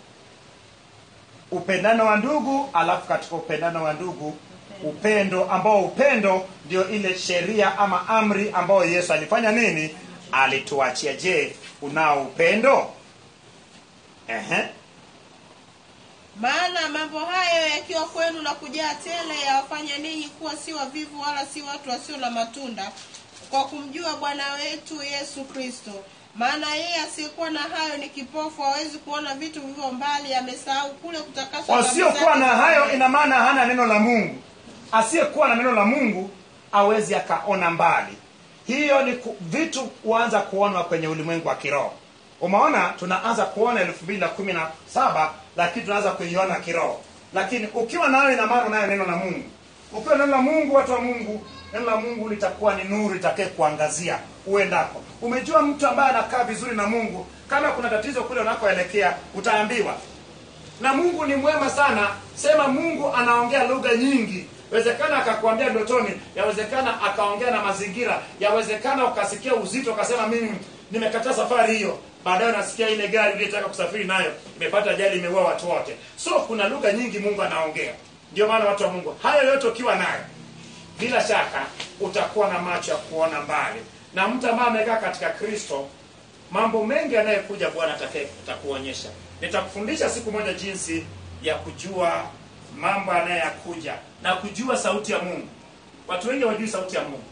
Upendano wa ndugu, alafu katika upendano wa ndugu upendo, ambao upendo ndio ile sheria ama amri ambayo Yesu alifanya nini? Alituachia. Je, unao upendo? Ehe. maana mambo hayo yakiwa kwenu na kujaa tele yawafanya ninyi kuwa si wavivu wala si watu wasio na matunda kwa kumjua bwana wetu yesu kristo maana yeye asiyekuwa na hayo ni kipofu hawezi kuona vitu vilivyo mbali amesahau kule kutakaswa dhambi Wasiokuwa na zake hayo mwenyewe. ina maana hana neno la Mungu. Asiyekuwa na neno la Mungu awezi akaona mbali. Hiyo ni ku, vitu huanza kuonwa kwenye ulimwengu wa kiroho. Umeona, tunaanza kuona elfu mbili na kumi na saba lakini tunaanza kuiona kiroho. Lakini ukiwa nayo ina maana unayo neno la Mungu. Ukiwa na neno la Mungu, watu wa Mungu, neno la Mungu litakuwa ni nuru itakaye kuangazia uendako. Umejua mtu ambaye anakaa vizuri na Mungu, kama kuna tatizo kule unakoelekea utaambiwa na mungu ni mwema sana sema mungu anaongea lugha nyingi wezekana akakwambia ndotoni yawezekana akaongea na mazingira yawezekana ukasikia uzito ukasema mimi nimekataa safari hiyo baadaye unasikia ile gari uliyetaka kusafiri nayo imepata ajali imeua watu wote so kuna lugha nyingi mungu anaongea ndio maana watu wa mungu hayo yote ukiwa nayo bila shaka utakuwa na macho ya kuona mbali na mtu ambaye amekaa katika kristo mambo mengi yanayokuja bwana atakaye- atakuonyesha nitakufundisha siku moja jinsi ya kujua mambo yanayokuja na kujua sauti ya mungu watu wengi hawajui sauti ya mungu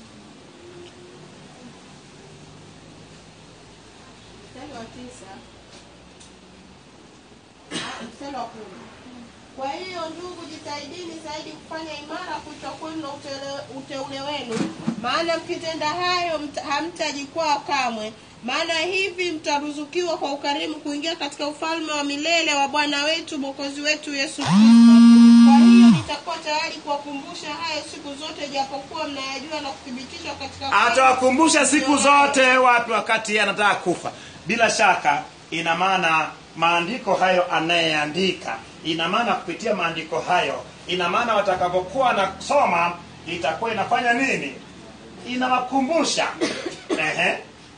mstari wa tisa Ah, mstari wa kumi kwa hiyo ndugu jitahidini zaidi kufanya imara kuitwa kwenu na utele- uteule wenu maana mkitenda hayo mta- hamtajikwaa kamwe maana hivi mtaruzukiwa kwa ukarimu kuingia katika ufalme wa milele wa bwana wetu mwokozi wetu yesu kristo kwa hiyo nitakuwa tayari kuwakumbusha hayo siku zote japokuwa mnayajua na kuthibitishwa katika atawakumbusha siku zote wapi wakati yeye anataka kufa bila shaka ina maana maandiko hayo anayeandika ina maana kupitia maandiko hayo ina maana watakapokuwa nasoma itakuwa inafanya nini inawakumbusha Ehe.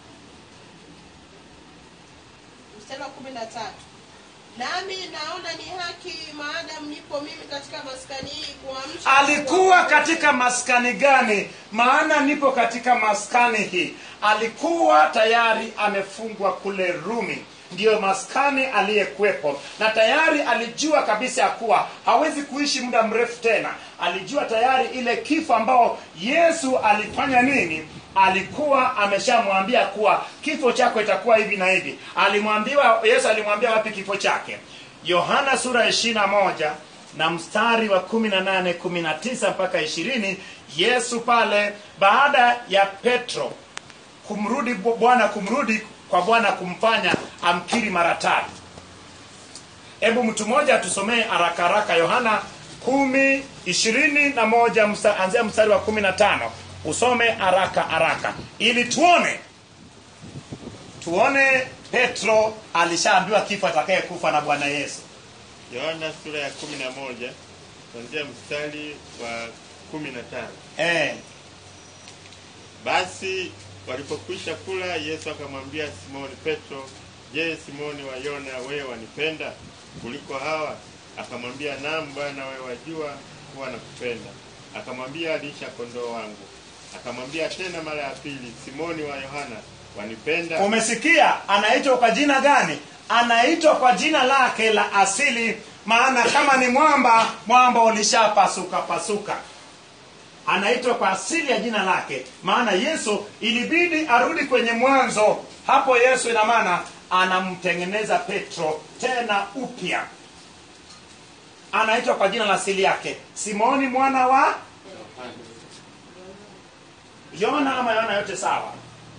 mstari wa kumi na tatu nami naona ni haki maadamu nipo mimi katika maskani hii kuamsha alikuwa katika maskani gani maana nipo katika maskani hii alikuwa tayari amefungwa kule rumi ndiyo maskani aliyekuwepo na tayari alijua kabisa ya kuwa hawezi kuishi muda mrefu tena alijua tayari ile kifo ambao yesu alifanya nini alikuwa ameshamwambia kuwa kifo chako itakuwa hivi na hivi alimwambiwa yesu alimwambia wapi kifo chake yohana sura ya ishirina moja na mstari wa 18 19 mpaka 20 yesu pale baada ya petro kumrudi bwana kumrudi kwa bwana kumfanya amkiri mara tatu hebu mtu mmoja atusomee haraka haraka yohana kumi ishirini na moja msta, anzia mstari wa kumi na tano usome haraka haraka ili tuone tuone petro alishaambiwa kifo atakayekufa na bwana yesu yohana sura ya kumi na moja kuanzia mstari wa kumi na tano eh, basi walipokwisha kula yesu akamwambia simoni petro je simoni wa yona wewe wanipenda kuliko hawa akamwambia naam bwana wewe wajua kuwa nakupenda akamwambia lisha kondoo wangu akamwambia tena mara ya pili simoni wa yohana wanipenda umesikia anaitwa kwa jina gani anaitwa kwa jina lake la asili maana kama ni mwamba mwamba ulishapasuka pasuka anaitwa kwa asili ya jina lake maana yesu ilibidi arudi kwenye mwanzo hapo yesu ina maana anamtengeneza petro tena upya anaitwa kwa jina la asili yake simoni mwana wa yona ama yona yote sawa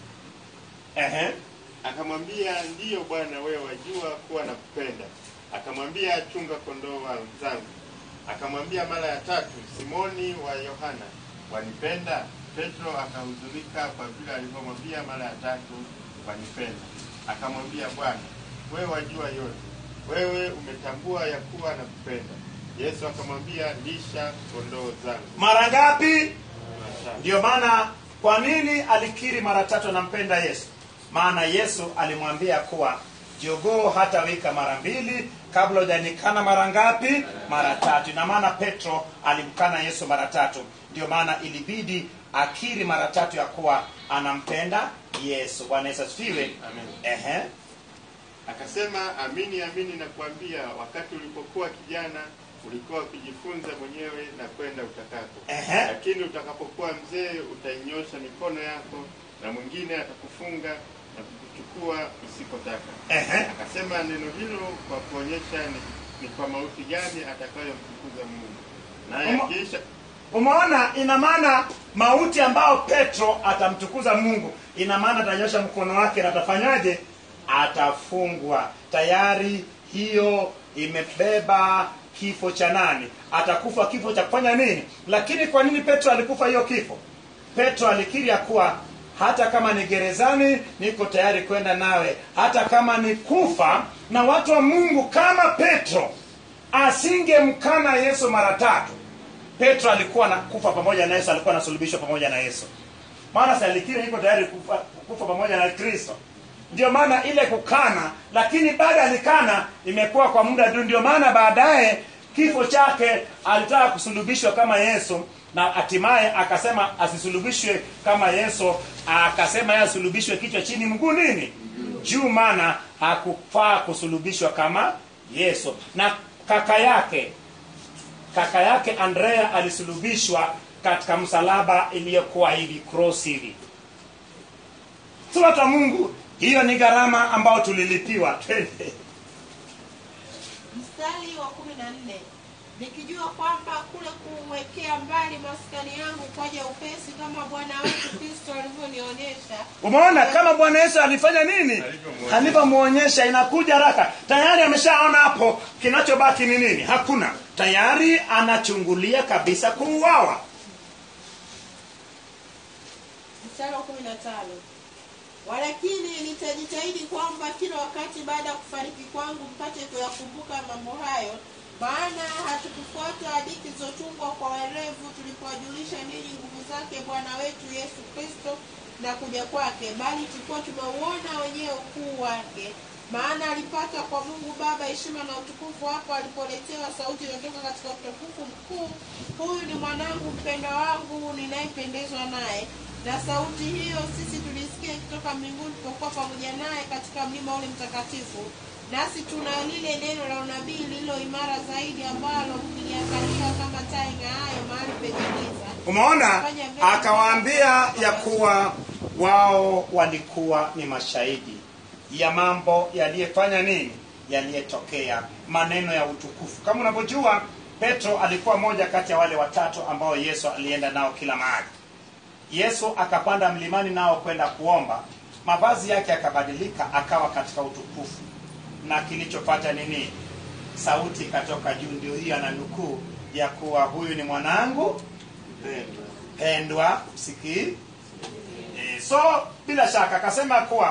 Ehe. akamwambia ndiyo bwana wewe wajua kuwa nakupenda akamwambia chunga kondoo wa- zangu akamwambia mara ya tatu simoni wa yohana wanipenda petro akahuzunika kwa vile alivyomwambia mara ya tatu wanipenda akamwambia bwana wewe wajua yote wewe umetambua ya kuwa nakupenda yesu akamwambia lisha kondoo zangu mara ngapi Mara tatu. ndiyo maana kwa nini alikiri mara tatu anampenda yesu maana yesu alimwambia kuwa jogoo hata wika mara mbili kabla hujanikana mara ngapi mara tatu ina maana petro alimkana yesu mara tatu ndio maana ilibidi akiri mara tatu ya kuwa anampenda yesu bwana yesu asifiwe Amen. Ehe. Akasema, amini amini nakuambia, wakati ulipokuwa kijana ulikuwa ukijifunza mwenyewe na kwenda utakako, Ehe. lakini utakapokuwa mzee utainyosha mikono yako na mwingine atakufunga na kukuchukua usikotaka. Ehe. Akasema neno hilo kwa kuonyesha ni, ni kwa mauti gani atakayomtukuza Mungu, naye Umo- akiisha umeona ina maana mauti ambao petro atamtukuza mungu ina maana atanyosha mkono wake na atafanyaje atafungwa tayari hiyo imebeba kifo cha nani atakufa kifo cha kufanya nini lakini kwa nini petro alikufa hiyo kifo petro alikiri ya kuwa hata kama ni gerezani niko tayari kwenda nawe hata kama ni kufa na watu wa mungu kama petro asingemkana yesu mara tatu petro alikuwa na kufa pamoja na yesu alikuwa anasulubishwa pamoja na yesu maana si alikiri iko tayari kufa, kufa pamoja na kristo ndio maana ile kukana lakini baada alikana imekuwa kwa muda tu ndio maana baadaye kifo chake alitaka kusulubishwa kama yesu na hatimaye akasema asisulubishwe kama yesu akasema yeye asulubishwe kichwa chini mguu nini juu maana hakufaa kusulubishwa kama yesu na kaka yake kaka yake andrea alisulubishwa katika msalaba iliyokuwa hivi cross hivi si watu wa mungu hiyo ni gharama ambayo tulilipiwa Twende. mstari wa kumi na nne nikijua kwamba kule kuwekea mbali maskani yangu kwaja upesi kama bwana wetu kristo alivyonionyesha umeona kama bwana yesu alifanya nini Alivyomwonyesha. alivyomwonyesha inakuja haraka tayari ameshaona hapo kinachobaki ni nini hakuna tayari anachungulia kabisa kuuawa mstari wa kumi na tano walakini nitajitahidi kwamba kila wakati baada ya kufariki kwangu mpate kuyakumbuka mambo hayo maana hatukufuata hadithi zilizotungwa kwa werevu tulipowajulisha ninyi nguvu zake bwana wetu yesu kristo na kuja kwake bali tulikuwa tumeuona wenyewe ukuu wake maana alipata kwa mungu baba heshima na utukufu hapo alipoletewa sauti inayotoka katika utukufu mkuu huyu ni mwanangu mpendwa wangu ninayependezwa naye na sauti hiyo sisi tulisikia ikitoka mbinguni tulipokuwa pamoja naye katika mlima ule mtakatifu nasi tuna lile neno la unabii lililo imara zaidi ambalo mkiliangalia kama taa ing'aayo mahali penye giza umeona akawaambia ya kuwa wao walikuwa ni mashahidi ya mambo yaliyefanya nini yaliyetokea maneno ya utukufu kama unavyojua petro alikuwa moja kati ya wale watatu ambao yesu alienda nao kila mahali yesu akapanda mlimani nao kwenda kuomba mavazi yake yakabadilika akawa katika utukufu na kilichopata nini sauti ikatoka juu ndio hiyo ananukuu ya kuwa huyu ni mwanangu mpendwa. pendwa msikii e, so bila shaka akasema kuwa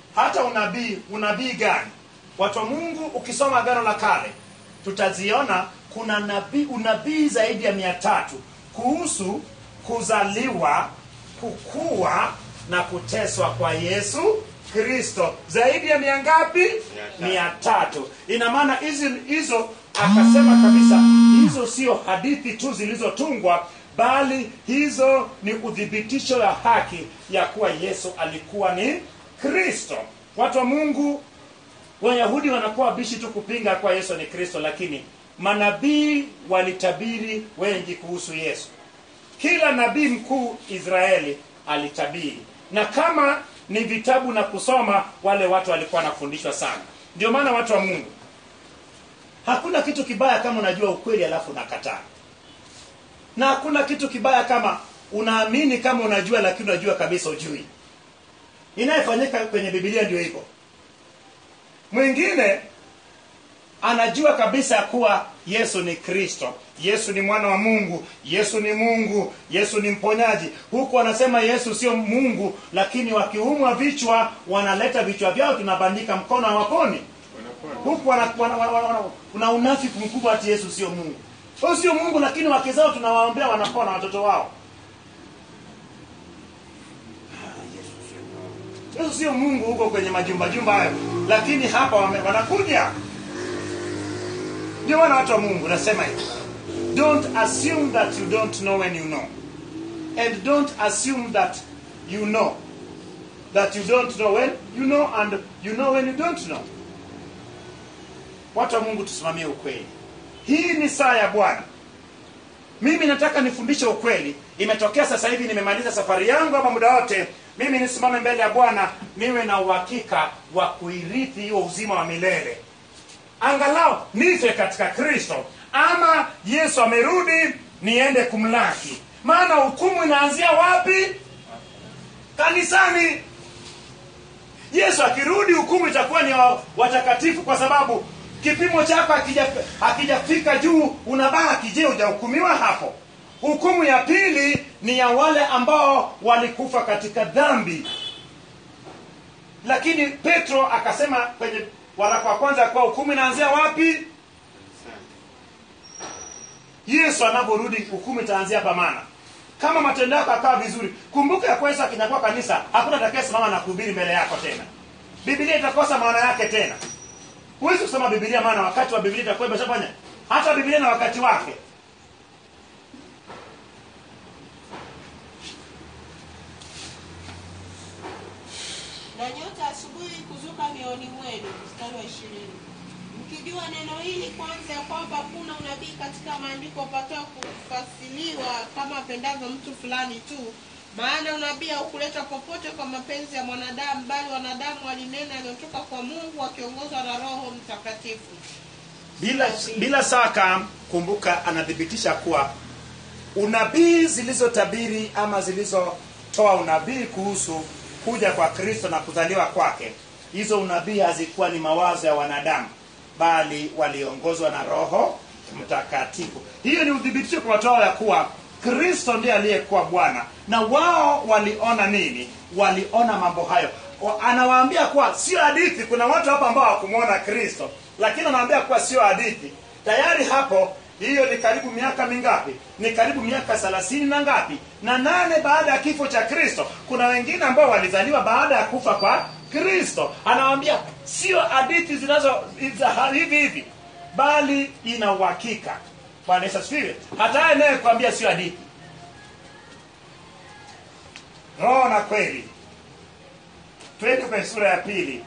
hata unabii unabii gani watu wa mungu ukisoma agano la kale tutaziona kuna nabii unabii zaidi ya mia tatu kuhusu kuzaliwa kukua na kuteswa kwa yesu kristo zaidi ya mia ngapi tatu. mia tatu ina maana hizi hizo akasema kabisa hizo sio hadithi tu zilizotungwa bali hizo ni uthibitisho ya haki ya kuwa yesu alikuwa ni kristo watu wa mungu wayahudi wanakuwa wabishi tu kupinga kuwa yesu ni kristo lakini manabii walitabiri wengi kuhusu yesu kila nabii mkuu israeli alitabiri na kama ni vitabu na kusoma wale watu walikuwa wanafundishwa sana ndio maana watu wa mungu hakuna kitu kibaya kama unajua ukweli alafu unakataa na hakuna kitu kibaya kama unaamini kama unajua lakini unajua kabisa ujui inayofanyika kwenye bibilia ndio hivyo mwingine anajua kabisa kuwa yesu ni kristo yesu ni mwana wa mungu yesu ni mungu yesu ni mponyaji huku wanasema yesu sio mungu lakini wakiumwa vichwa wanaleta vichwa vyao tunabandika mkono hawaponi huku wana, wana, wana, wana, wana, kuna unafiki mkubwa ati yesu sio mungu wao sio mungu lakini wake zao tunawaombea wanapona watoto wao yesu sio mungu huko kwenye majumba jumba hayo lakini hapa wame, wanakuja ndio maana watu wa mungu nasema hivi don't assume that you don't know when you know and don't assume that you know that you don't know when you know and you know when you don't know watu wa mungu tusimamie ukweli hii ni saa ya bwana mimi nataka nifundishe ukweli imetokea sasa hivi nimemaliza safari yangu ama muda wote mimi nisimame mbele ya bwana niwe na uhakika wa kuirithi hiyo uzima wa milele angalau nife katika kristo ama yesu amerudi niende kumlaki maana hukumu inaanzia wapi kanisani yesu akirudi hukumu itakuwa ni wa- watakatifu kwa sababu kipimo chako hakija- hakijafika juu unabaki je hujahukumiwa hapo hukumu ya pili ni ya wale ambao walikufa katika dhambi lakini petro akasema kwenye waraka wa kwanza kuwa hukumu inaanzia wapi yesu anavyorudi hukumu itaanzia hapa maana kama matendo yako akawa vizuri kumbuka ya kuwa yesu akinyakua kanisa hakuna atakayesimama na kuhubiri mbele yako tena bibilia itakosa maana yake tena huwezi kusoma bibilia maana wakati wa bibilia itakuwa imeshafanya hata bibilia na wakati wake na nyota asubuhi kuzuka mioni mwenu mstari wa ishirini mkijua neno hili kwanza ya kwamba hakuna unabii katika maandiko upatao kufasiliwa kama apendavyo mtu fulani tu maana unabii haukuletwa popote kwa mapenzi ya mwanadamu bali wanadamu walinena aliyotoka kwa mungu wakiongozwa na roho mtakatifu bila bila shaka kumbuka anathibitisha kuwa unabii zilizotabiri ama zilizotoa unabii kuhusu kuja kwa kristo na kuzaliwa kwake hizo unabii hazikuwa ni mawazo ya wanadamu bali waliongozwa na roho mtakatifu hiyo ni uthibitisho kwa watu hao ya kuwa kristo ndiye aliyekuwa bwana na wao waliona nini waliona mambo hayo Wa- anawaambia kuwa sio hadithi kuna watu hapa ambao hawakumwona kristo lakini anawaambia kuwa sio hadithi tayari hapo hiyo ni karibu miaka mingapi ni karibu miaka thelathini na ngapi na nane baada ya kifo cha kristo kuna wengine ambao walizaliwa baada ya kufa kwa kristo anawaambia sio hadithi zinazo za hivi hivi bali ina uhakika bwana yesu asifiwe hata anayekwambia sio hadithi roho na kweli twende kwenye sura ya pili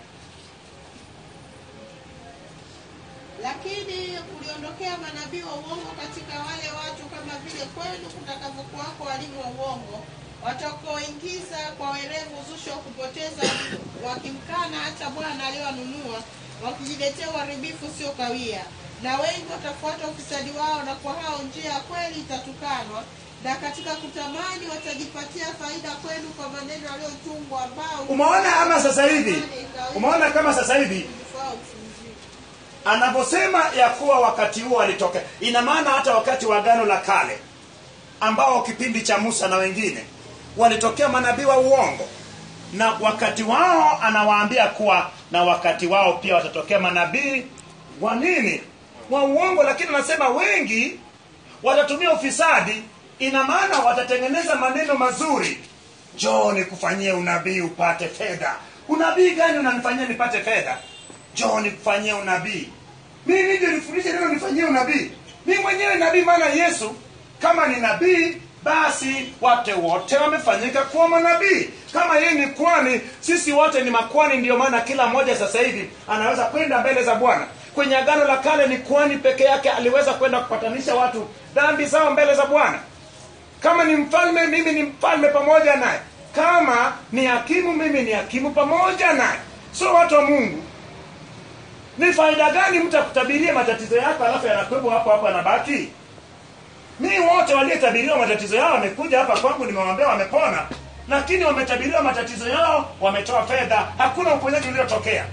lakini kuliondokea manabii wa uongo katika wale watu kama vile kwenu kutakavyokuwako walimu wa uongo watakaoingiza kwa werevu uzushi wa kupoteza wakimkana hata bwana aliyowanunua wakijiletea uharibifu sio kawia na wengi watafuata ufisadi wao na kwa hao njia ya kweli itatukanwa na katika kutamani watajipatia faida kwenu kwa maneno yaliyotungwa ambao umeona ama sasa hivi umeona kama sasa hivi Ufao ufunzio. anaposema ya kuwa wakati huo alitokea ina maana hata wakati wa agano la kale ambao kipindi cha musa na wengine walitokea manabii wa uongo na wakati wao anawaambia kuwa na wakati wao pia watatokea manabii wa nini wa uongo lakini anasema wengi watatumia ufisadi ina maana watatengeneza maneno mazuri njoo nikufanyie unabii upate fedha unabii gani unanifanyia nipate fedha njoo nikufanyie unabii mimi ndio nifundishe neno nifanyie unabii mi mwenyewe nabii maana yesu kama ni nabii basi watu wote wamefanyika kuwa manabii kama yeye ni kwani sisi wote ni makwani ndio maana kila mmoja sasa hivi anaweza kwenda mbele za bwana kwenye agano la kale ni kwani peke yake aliweza kwenda kupatanisha watu dhambi zao mbele za bwana kama ni mfalme mimi ni mfalme pamoja naye kama ni hakimu mimi ni hakimu pamoja naye so watu wa mungu ni faida gani mtu akutabiria matatizo yako alafu yanakwebo hapo hapo yanabaki mi wote waliotabiriwa matatizo yao wamekuja hapa kwangu nimewaambia wamepona lakini wametabiriwa matatizo yao wametoa fedha hakuna uponyaji uliotokea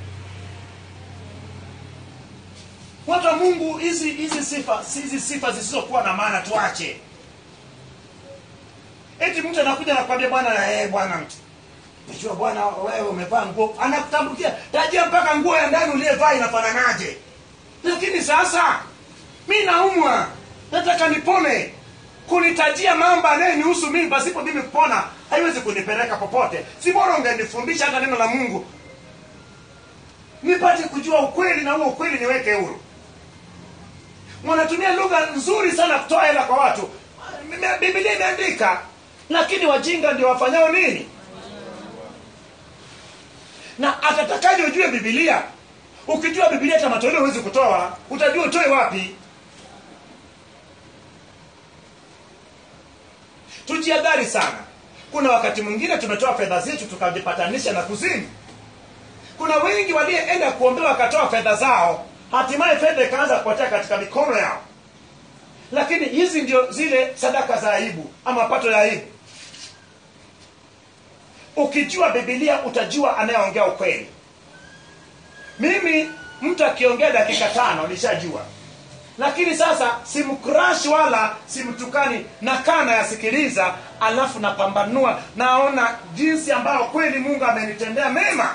watu wa mungu hizi hizi sifa hizi sifa zisizokuwa na maana tuache eti mtu anakuja nakwambia bwana eh, bwana najua bwana wewe umevaa nguo anakutambukia tajia mpaka nguo ya ndani uliyevaa inafananaje lakini sasa mi naumwa nataka nipone kunitajia mambo anayenihusu mimi pasipo mimi kupona haiwezi kunipeleka popote si bora ungenifundisha hata neno la mungu nipate kujua ukweli na huo ukweli niweke huru wanatumia lugha nzuri sana kutoa hela kwa watu bibilia imeandika lakini wajinga ndio wafanyao nini na atatakaje ujue bibilia ukijua bibilia hata matoleo huwezi kutoa utajua utoe wapi tujiadhari sana kuna wakati mwingine tumetoa fedha zetu tukajipatanisha na kuzimu kuna wengi walioenda kuombewa wakatoa fedha zao hatimaye fedha ikaanza kupotea katika mikono yao lakini hizi ndio zile sadaka za aibu ama pato ya aibu ukijua bibilia utajua anayeongea ukweli mimi mtu akiongea dakika tano nishajua lakini sasa simkrash wala simtukani nakaa nayasikiliza alafu napambanua naona jinsi ambayo kweli mungu amenitendea mema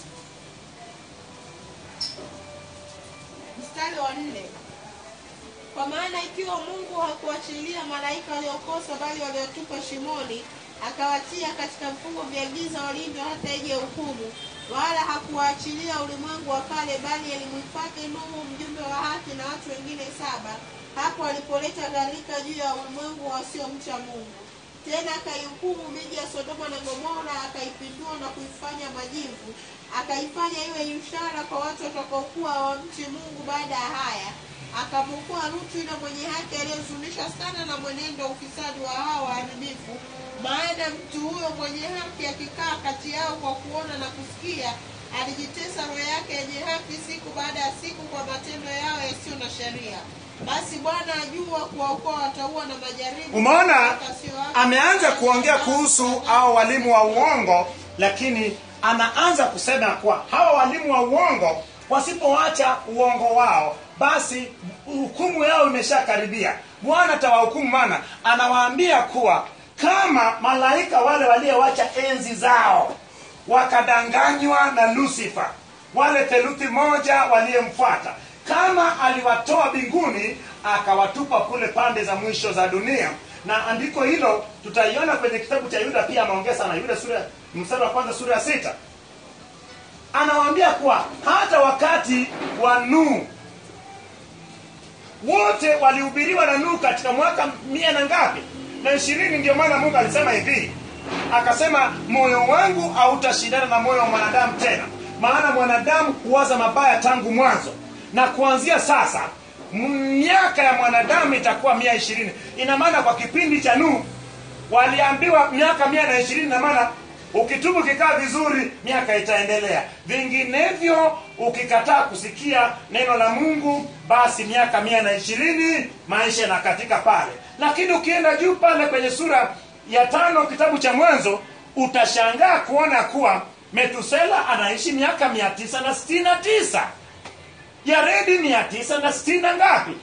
mstari wa nne kwa maana ikiwa mungu hakuachilia malaika waliokosa bali waliotupa shimoni akawatia katika vifungo vya giza walindwa hata ije hukumu wala hakuwaachilia ulimwengu wa kale bali alimhifadhi nuhu mjumbe wa haki na watu wengine saba hapo alipoleta gharika juu ya ulimwengu wasiomcha mungu tena akaihukumu miji ya sodoma na gomora akaipindua na kuifanya majivu akaifanya iwe ishara kwa watu watakaokuwa wamchi mungu baada ya haya akamwokoa Lutu yule mwenye haki aliyehuzunisha sana na mwenendo wa ufisadi wa hao waharibifu. Maana mtu huyo mwenye haki akikaa kati yao kwa kuona na kusikia, alijitesa roho yake yenye haki siku baada ya siku kwa matendo yao yasiyo na sheria. Basi Bwana ajua kuwaokoa wataua na majaribu. umeona hata sio wake. ameanza kuongea kuhusu hao walimu wa uongo lakini anaanza kusema kuwa hawa walimu wa uongo wasipoacha uongo wao basi hukumu yao imeshakaribia bwana atawahukumu mana anawaambia kuwa kama malaika wale waliowacha enzi zao wakadanganywa na lusifa wale theluthi moja waliyemfuata kama aliwatoa mbinguni akawatupa kule pande za mwisho za dunia na andiko hilo tutaiona kwenye kitabu cha yuda pia ameongea sana yuda sura mstari wa kwanza sura ya sita anawaambia kuwa hata wakati wa nuhu wote walihubiriwa na nuhu katika mwaka mia na ngapi na ishirini ndio maana mungu alisema hivi akasema moyo wangu hautashindana na moyo wa mwanadamu tena maana mwanadamu huwaza mabaya tangu mwanzo na kuanzia sasa miaka ya mwanadamu itakuwa mia ishirini ina maana kwa kipindi cha nuhu waliambiwa miaka mia na ishirini na maana ukitubu ukikaa vizuri miaka itaendelea vinginevyo ukikataa kusikia neno la mungu basi miaka mia na ishirini maisha yanakatika pale lakini ukienda juu pale kwenye sura ya tano kitabu cha mwanzo utashangaa kuona kuwa metusela anaishi miaka mia tisa na sitini na tisa yaredi mia tisa na sitini na ngapi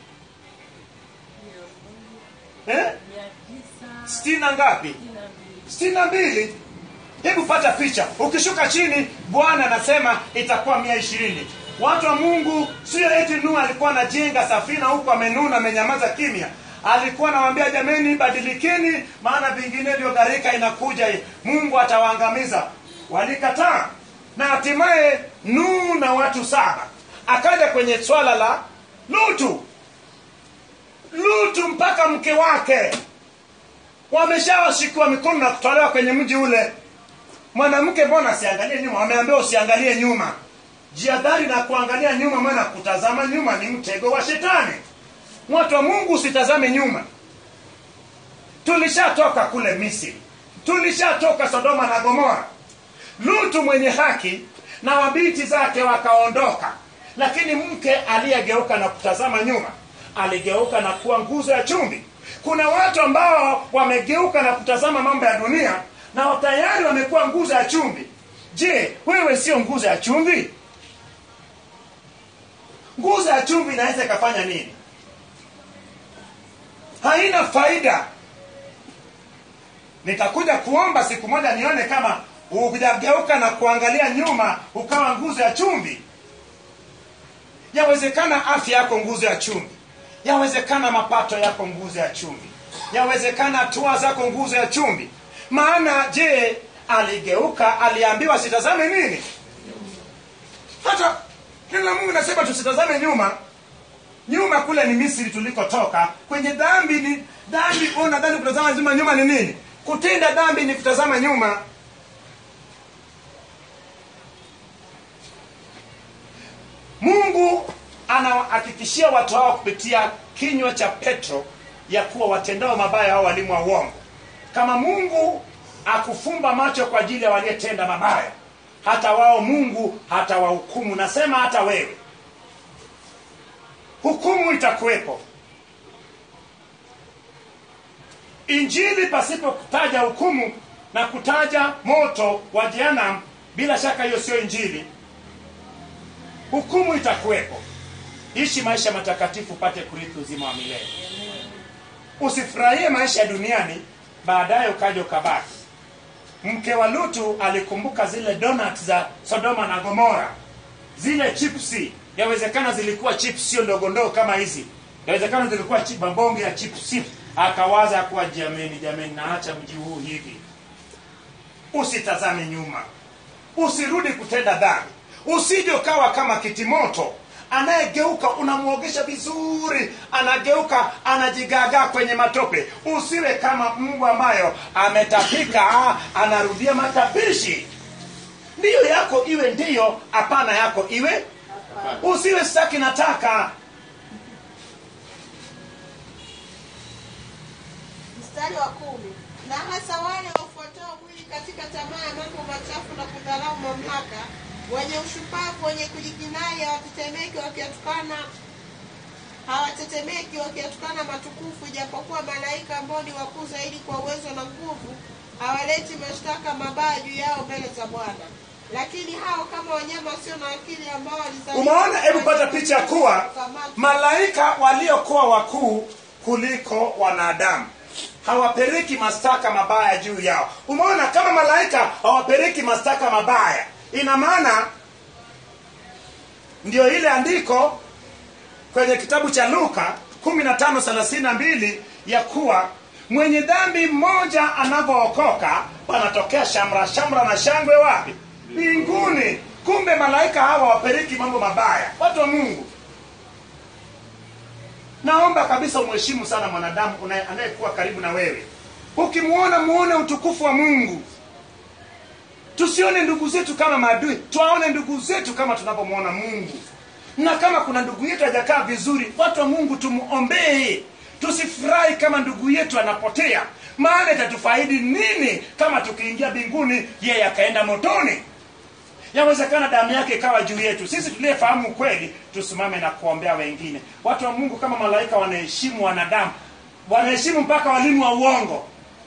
eh? sitini na ngapi sitini na mbili hebu pata picha ukishuka chini bwana anasema itakuwa mia ishirini watu wa mungu sio eti nuhu alikuwa anajenga safina huku amenuna amenyamaza kimya alikuwa anawaambia jameni badilikeni maana vinginevyo gharika inakuja mungu atawaangamiza walikataa na hatimaye nuhu na watu saba akaja kwenye swala la lutu lutu mpaka mke wake wameshawashikiwa mikono na kutolewa kwenye mji ule mwanamke mbona asiangalie nyuma wameambiwa usiangalie nyuma jiadhari na kuangalia nyuma maana kutazama nyuma ni mtego wa shetani watu wa mungu usitazame nyuma tulishatoka kule misri tulishatoka sodoma na gomora lutu mwenye haki na wabinti zake wakaondoka lakini mke aliyegeuka na kutazama nyuma aligeuka na kuwa nguzo ya chumvi kuna watu ambao wamegeuka na kutazama mambo ya dunia na tayari wamekuwa nguzo ya chumvi je wewe sio nguzo ya chumvi nguzo ya chumvi inaweza ikafanya nini haina faida nitakuja kuomba siku moja nione kama ujageuka na kuangalia nyuma ukawa nguzo ya chumvi yawezekana afya yako nguzo ya chumvi yawezekana mapato yako nguzo ya chumvi yawezekana hatua zako nguzo ya chumvi maana je aligeuka aliambiwa sitazame nini hata neno la mungu nasema tusitazame nyuma nyuma kule ni misri tulikotoka kwenye dhambi ni dhambi ona dhambi kutazama nyuma nyuma ni nini kutenda dhambi ni kutazama nyuma mungu anawahakikishia watu hao kupitia kinywa cha petro ya kuwa watendao mabaya hao walimu wa uongo kama mungu akufumba macho kwa ajili ya waliyetenda mabaya hata wao mungu hatawahukumu nasema hata wewe hukumu itakuwepo injili pasipo kutaja hukumu na kutaja moto wa jehanam bila shaka hiyo sio injili hukumu itakuwepo ishi maisha matakatifu upate kurithi uzima wa milele usifurahie maisha ya duniani baadaye ukaja ukabaki mke wa lutu alikumbuka zile donut za sodoma na gomora zile chipsi yawezekana zilikuwa chips sio ndogo ndogo kama hizi yawezekana zilikuwa chip, mabonge ya chipsi akawaza ya kuwa jameni jameni naacha mji huu hivi usitazame nyuma usirudi kutenda dhambi usije ukawa kama kitimoto anayegeuka unamwogesha vizuri anageuka anajigagaa kwenye matope usiwe kama mbwa ambayo ametapika anarudia matapishi ndiyo yako iwe ndiyo hapana yako iwe usiwe sitaki nataka mstari wa kumi na hasa wale wafuatao mwili katika tamaa ya mambo machafu na kudharau mamlaka wenye ushupavu wenye kujikinai hawatetemeki wakiatukana hawatetemeki wakiatukana matukufu ijapokuwa malaika ambao ni wakuu zaidi kwa uwezo na nguvu hawaleti mashtaka mabaya juu yao mbele za bwana lakini hao kama wanyama wasio na akili ambao walizaliwa umeona hebu pata picha ya kuwa Kukamatwa. malaika waliokuwa wakuu kuliko wanadamu hawapeleki mashtaka mabaya juu yao umeona kama malaika hawapeleki mashtaka mabaya ina maana ndio ile andiko kwenye kitabu cha luka 1532 ya kuwa mwenye dhambi mmoja anapookoka panatokea shamra shamra na shangwe wapi mbinguni kumbe malaika hawa wapeleki mambo mabaya watu wa mungu naomba kabisa umheshimu sana mwanadamu unaye- anayekuwa karibu na wewe ukimwona muone utukufu wa mungu tusione ndugu zetu kama maadui tuwaone ndugu zetu kama tunavyomwona mungu na kama kuna ndugu yetu hajakaa vizuri watu wa mungu tumuombee tusifurahi kama ndugu yetu anapotea maana itatufaidi nini kama tukiingia mbinguni yeye akaenda motoni yawezekana damu yake ikawa juu yetu sisi tuliyefahamu kweli tusimame na kuombea wengine watu wa mungu kama malaika wanaheshimu wanadamu wanaheshimu mpaka walimu wa uongo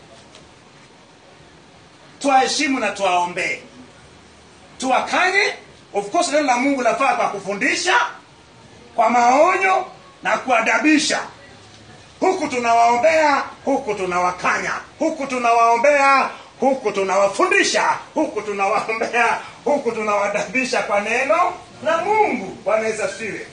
tuwaheshimu na tuwaombee tuwakanye of course neno la mungu lafaa kwa kufundisha kwa maonyo na kuadabisha huku tunawaombea huku tunawakanya huku tunawaombea huku tunawafundisha huku tunawaombea huku tunawadabisha kwa neno la mungu bwana yesu asifiwe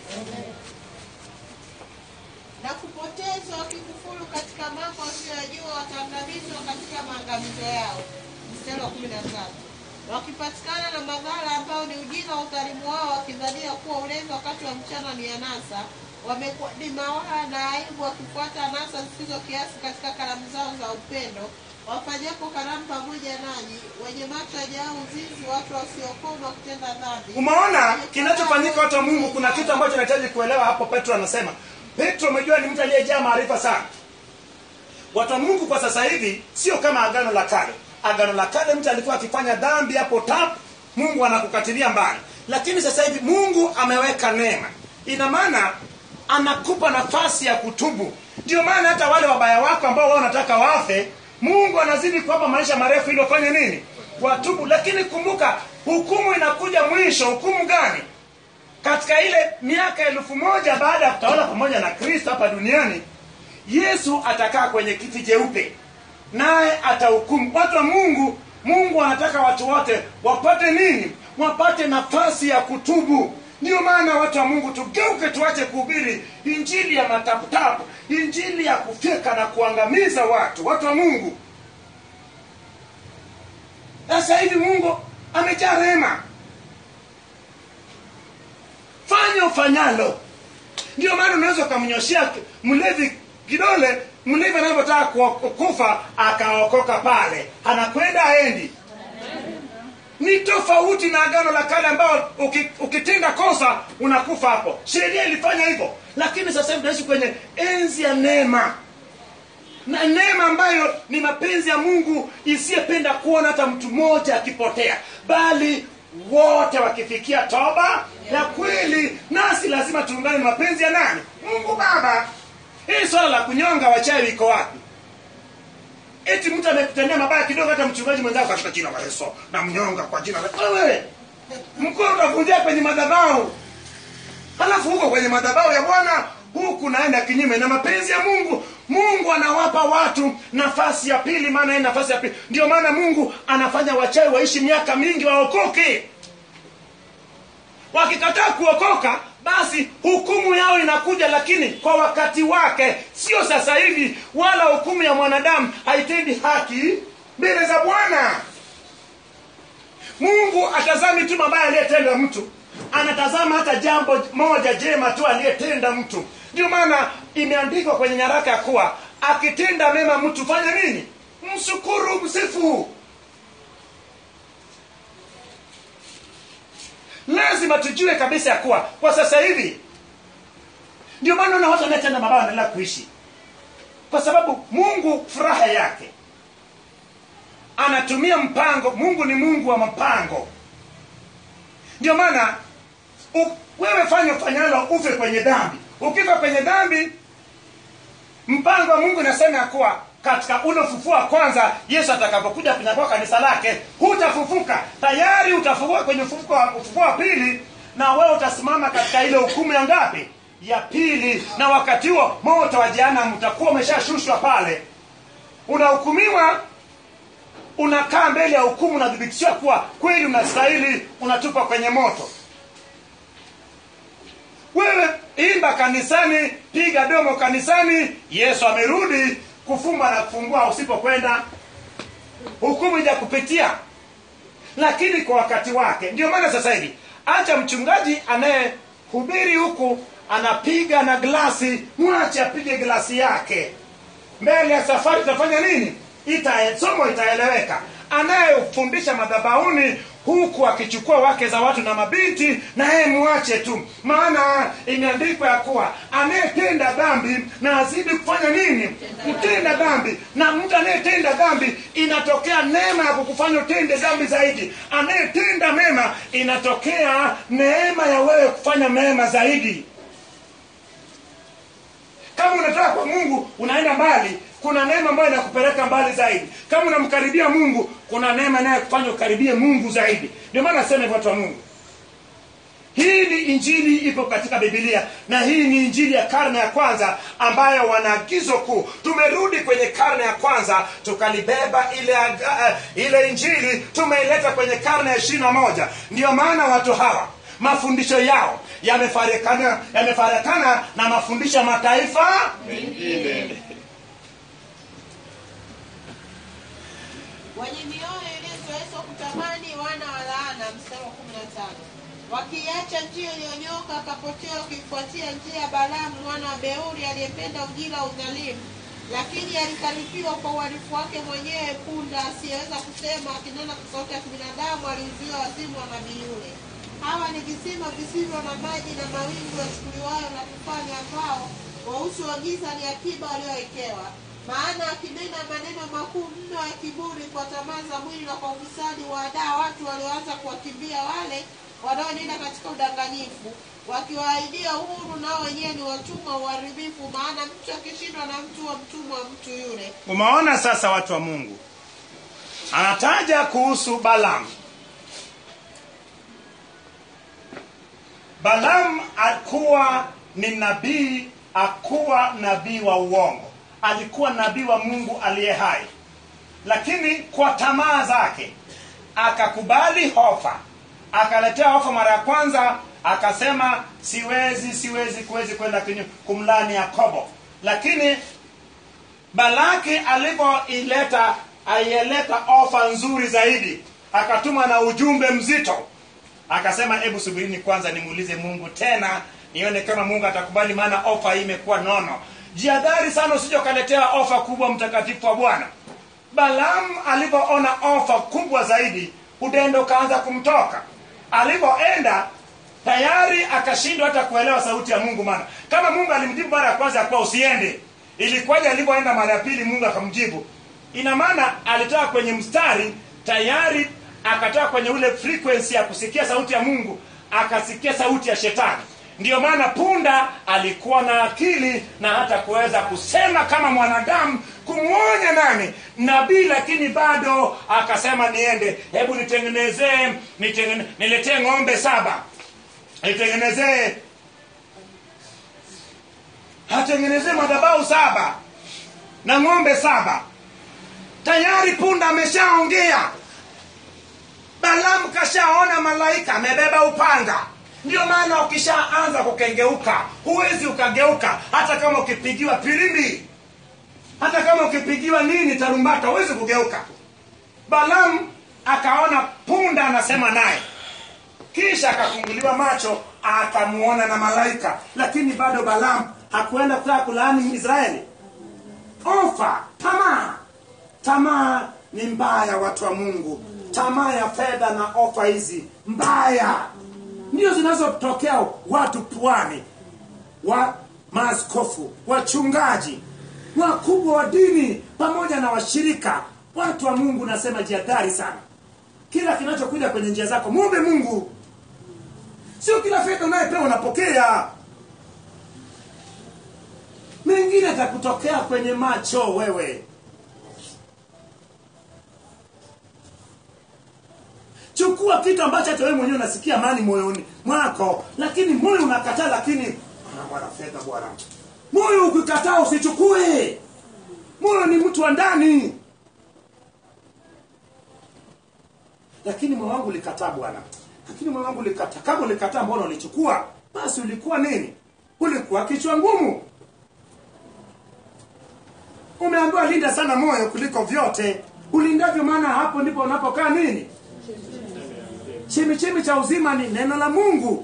na kupotezwa wakikufuru katika mambo wasiyojua wataangamizwa katika maangamizo yao mstari wa kumi na tatu wakipatikana na madhara ambayo ni ujinga wa udhalimu wao wakidhania kuwa ulevi wakati wa mchana ni anasa wamekuwa ni mawaa na aibu wakifuata anasa zisizo kiasi katika karamu zao za upendo wafanyapo karamu pamoja nanyi wenye macho yajao uzinzi watu wasiokoma kutenda dhambi umeona kinachofanyika watu wa mungu kuna kitu ambacho nahitaji kuelewa hapo petro anasema petro umejua ni mtu aliyejaa maarifa sana watu wa mungu kwa sasa hivi sio kama agano la kale agano la kale mtu alikuwa akifanya dhambi hapo tap mungu anakukatilia mbali lakini sasa hivi mungu ameweka neema ina maana anakupa nafasi ya kutubu ndio maana hata wale wabaya wako ambao wao wanataka wafe mungu anazidi kuwapa maisha marefu ili wafanye nini watubu lakini kumbuka hukumu inakuja mwisho hukumu gani katika ile miaka elfu moja baada ya kutawala pamoja na kristo hapa duniani yesu atakaa kwenye kiti jeupe naye atahukumu watu wa mungu mungu anataka watu wote wapate nini wapate nafasi ya kutubu ndio maana watu wa mungu tugeuke tuache kuhubiri injili ya mataputapu injili ya kufyeka na kuangamiza watu watu wa mungu sasa hivi mungu amejaa rehema fanya ufanyalo ndio maana unaweza ukamnyoshea mlevi kidole mlevi anavyotaka ku- kufa akaokoka pale anakwenda aendi ni tofauti na agano la kale ambao uki- ukitenda kosa unakufa hapo sheria ilifanya hivyo lakini sasa hivi tunaishi kwenye enzi ya neema na neema ambayo ni mapenzi ya mungu isiyependa kuona hata mtu mmoja akipotea bali wote wakifikia toba ya kweli nasi lazima tuungane na mapenzi ya nani mungu baba hii swala la kunyonga wachawi iko wapi eti mtu amekutendea mabaya kidogo hata mchungaji mwenzako katika jina la yesu na mnyonga kwa jina la wewe mkono utavunjia kwenye madhabahu halafu huko kwenye madhabahu ya bwana huku naenda kinyume na mapenzi ya mungu mungu anawapa watu nafasi ya pili maana hii nafasi ya pili ndio maana mungu anafanya wachawi waishi miaka mingi waokoke wakikataa kuokoka basi hukumu yao inakuja lakini kwa wakati wake sio sasa hivi wala hukumu ya mwanadamu haitendi haki mbele za bwana mungu atazami tu mabaya aliyetenda mtu anatazama hata jambo moja jema tu aliyetenda mtu ndio maana imeandikwa kwenye nyaraka ya kuwa akitenda mema mtu fanya nini mshukuru msifu lazima tujue kabisa ya kuwa kwa sasa hivi ndio maana na watu wanayetenda mabaya wanaendelea kuishi kwa sababu mungu furaha yake anatumia mpango mungu ni mungu wa mpango ndio maana u- wewe fanya ufanyalo ufe kwenye dhambi ukifa kwenye dhambi mpango wa mungu inasema ya kuwa katika ule ufufuo wa kwanza yesu atakapokuja kunyakua kanisa lake hutafufuka tayari utafufuka kwenye ufufuo wa- ufufuo wa pili na wewe utasimama katika ile hukumu ya ngapi ya pili na wakati huo moto wa jehanamu utakuwa umeshashushwa pale unahukumiwa unakaa mbele ya hukumu unadhibitishiwa kuwa kweli unastahili unatupa kwenye moto wewe imba kanisani piga domo kanisani yesu amerudi kufumba na kufungua usipokwenda hukumu ija kupitia lakini kwa wakati wake ndio maana sasa hivi acha mchungaji anayehubiri huku anapiga na glasi mwache apige glasi yake mbele ya safari itafanya nini Ita, somo itaeleweka anayefundisha madhabahuni huku akichukua wake za watu na mabinti na yeye muache tu maana imeandikwa ya kuwa anayetenda dhambi na azidi kufanya nini kutenda dhambi na mtu anayetenda dhambi inatokea neema ya kukufanya utende dhambi zaidi anayetenda mema inatokea neema ya wewe kufanya mema zaidi kama unataka kwa mungu unaenda mbali kuna neema ambayo inakupeleka mbali zaidi kama unamkaribia mungu kuna neema inayokufanya ukaribie mungu zaidi ndio maana nasema hivyo watu wa mungu hii ni injili ipo katika bibilia na hii ni injili ya karne ya kwanza ambayo wana agizo kuu tumerudi kwenye karne ya kwanza tukalibeba ile aga- uh, ile injili tumeileta kwenye karne ya ishiri na moja ndiyo maana watu hawa mafundisho yao yamefarakana yamefarakana na mafundisho ya mataifa mengine wenye mioyo iliyozoezwa kutamani wana wa laana mstari wa kumi na tano wakiacha njia iliyonyoka akapotea wakifuatia njia ya balamu mwana wa beuri aliyependa ujira wa udhalimu lakini alikaripiwa kwa uhalifu wake mwenyewe punda asiyeweza kusema akinena kwa sauti ya kibinadamu aliuziwa wazimu wa nabii yule hawa ni visima visivyo na maji na mawingu yachukuliwayo na tufani ambao wausi wa giza ni akiba waliowekewa maana akinena maneno makuu mno ya kiburi kwa tamaa za mwili na kwa ufisadi waadaa watu walioanza kuwakimbia wale wanaonena katika udanganyifu wakiwaahidia uhuru nao wenyewe ni watumwa wa uharibifu maana mtu akishindwa na mtu wa mtumwa wa mtu yule umeona sasa watu wa mungu anataja kuhusu balamu balamu alikuwa ni nabii akuwa nabii wa uongo alikuwa nabii wa mungu aliye hai lakini kwa tamaa zake akakubali hofa akaletea hofa mara ya kwanza akasema siwezi siwezi kuwezi kwenda kinyu- kumlani yakobo lakini balaki alivyoileta aieleta ofa nzuri zaidi akatuma na ujumbe mzito akasema hebu subirini kwanza nimuulize mungu tena nione kama mungu atakubali maana ofa hii imekuwa nono jiadhari sana usije ukaletea ofa kubwa mtakatifu wa bwana balaam alivyoona ofa kubwa zaidi udendo ukaanza kumtoka alivyoenda tayari akashindwa hata kuelewa sauti ya mungu maana kama mungu alimjibu mara ya kwanza ya kuwa usiende ilikuwaje alivyoenda mara ya pili mungu akamjibu ina maana alitoka kwenye mstari tayari akatoka kwenye ule frequency ya kusikia sauti ya mungu akasikia sauti ya shetani ndiyo maana punda alikuwa na akili na hata kuweza kusema kama mwanadamu kumwonya nani nabii lakini bado akasema niende hebu nitengenezee nitengene, niletee ng'ombe saba nitengenezee atengenezee madhabau saba na ng'ombe saba tayari punda ameshaongea balamu kashaona malaika amebeba upanga ndio maana ukishaanza kukengeuka huwezi ukageuka hata kama ukipigiwa pilimbi hata kama ukipigiwa nini tarumbata huwezi kugeuka balamu akaona punda anasema naye kisha akafunguliwa macho akamuona na malaika lakini bado balamu hakuenda kutaka kulaani israeli ofa tamaa tamaa ni mbaya watu wa mungu tamaa ya fedha na ofa hizi mbaya ndio zinazotokea watu pwani wa maaskofu wachungaji wakubwa wa dini pamoja na washirika watu wa mungu nasema jiadhari sana kila kinachokuja kwenye njia zako mwombe mungu sio kila fedha unayepewa unapokea mengine atakutokea kwenye macho wewe chukua kitu ambacho hata wewe mwenyewe unasikia amani moyoni mwako lakini moyo unakataa lakini "Ah, bwana fedha bwana moyo ukikataa usichukue moyo ni mtu wa ndani lakini moyo wangu ulikataa bwana lakini moyo wangu ulikataa kama ulikataa mbona ulichukua basi ulikuwa nini ulikuwa kichwa ngumu umeambiwa linda sana moyo kuliko vyote ulindavyo maana hapo ndipo unapokaa nini chimichimi cha uzima ni neno la mungu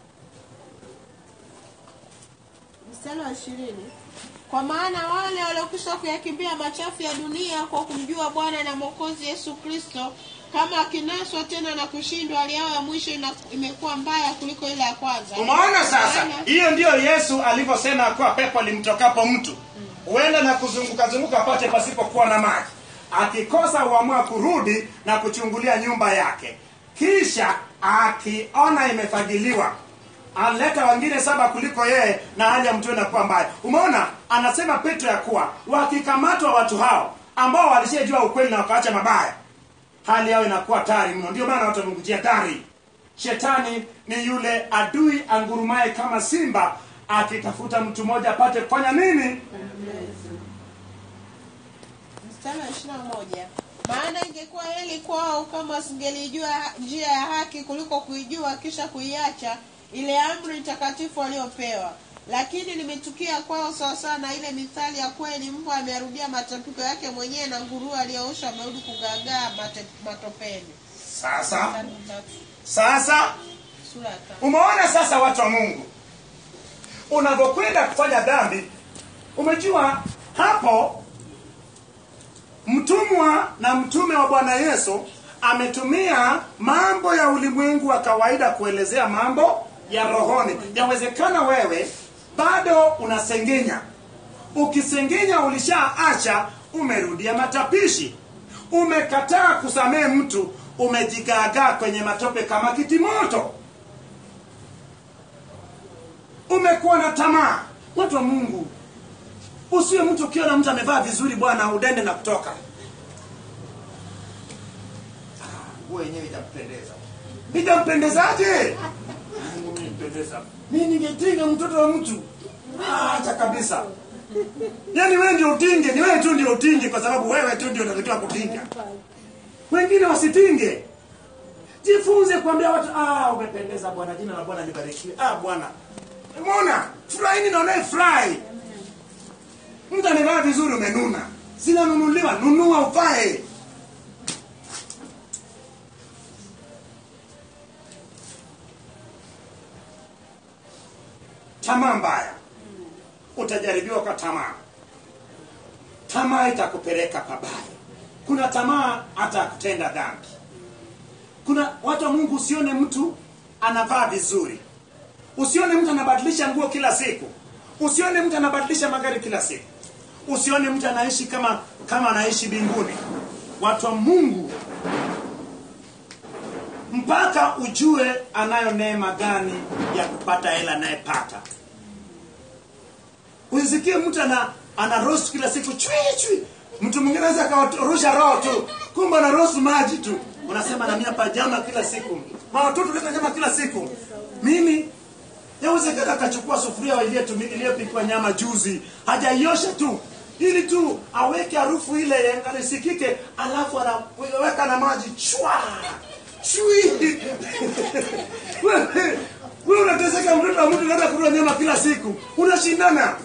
mstari wa ishirini kwa maana wale waliokwisha kuyakimbia machafu ya dunia kwa kumjua bwana na mwokozi yesu kristo kama akinaswa tena na kushindwa hali yao ya mwisho ina- imekuwa mbaya kuliko ile ya kwanza umeona sasa Maana- hiyo ndiyo yesu alivyosema kuwa pepo limtokapo mtu huenda na kuzunguka zunguka pate pasipokuwa na maji akikosa huamua kurudi na kuchungulia nyumba yake kisha akiona imefagiliwa aleta wengine saba kuliko yeye na hali ya mtu inakuwa mbaya umeona anasema petro ya kuwa wakikamatwa watu hao ambao walishajua ukweli na wakaacha mabaya hali yao inakuwa tari mno ndio maana watu wamekujia tari shetani ni yule adui angurumaye kama simba akitafuta mtu mmoja apate kufanya nini mstari wa ishirini na moja maana ingekuwa heli kwao kama wasingelijua ha- njia ya haki kuliko kuijua kisha kuiacha ile amri takatifu waliopewa lakini limetukia kwao sawasawa na ile mithali ya kweli mbwa amearudia matapiko yake mwenyewe na nguruwe aliyoosha amerudi kugaagaa mate- matopeni sasa Mstari wa tatu, sasa sura ya tano. umeona sasa watu wa mungu unavyokwenda kufanya dhambi umejua hapo mtumwa na mtume wa bwana yesu ametumia mambo ya ulimwengu wa kawaida kuelezea mambo ya rohoni yawezekana wewe bado unasengenya ukisengenya ulishaacha umerudia matapishi umekataa kusamehe mtu umejigaagaa kwenye matope kama kitimoto umekuwa na tamaa watu wa mungu usiwe mtu ukiona mtu amevaa vizuri bwana udende na kutoka Ah, nguo yenyewe itampendeza itampendezaje Mungu mimi nipendeza. mimi ningetinga mtoto wa mtu Ah, acha kabisa yaani wewe ndio utinge ni wewe tu ndio utinge kwa sababu wewe tu ndio unatakiwa kutinga wengine wasitinge jifunze kuambia watu ah umependeza bwana jina la bwana libarikiwe ah bwana umeona furahini na unayefurahi mtu amevaa vizuri umenuna zinanunuliwa nunua uvae tamaa mbaya utajaribiwa kwa tamaa tamaa itakupeleka pabaya kuna tamaa hata ya kutenda dhambi kuna watu wa mungu usione mtu anavaa vizuri usione mtu anabadilisha nguo kila siku usione mtu anabadilisha magari kila siku usione mtu anaishi kama kama anaishi mbinguni watu wa mungu mpaka ujue anayo neema gani ya kupata hela anayepata usisikie mtu ana ana roast kila siku chui chui mtu mwingine anaweza akawarusha roho tu kumbe ana roast maji tu unasema na mimi hapa nyama kila siku ma watoto leta nyama kila siku mimi yawezekana akachukua sufuria iliyotumi- iliyopikwa nyama juzi hajaiosha tu ili tu aweke harufu ile isikike alafu anaweka na maji chwa chui wewe wewe unateseka mtoto wa mtu unaenda kula nyama kila siku unashindana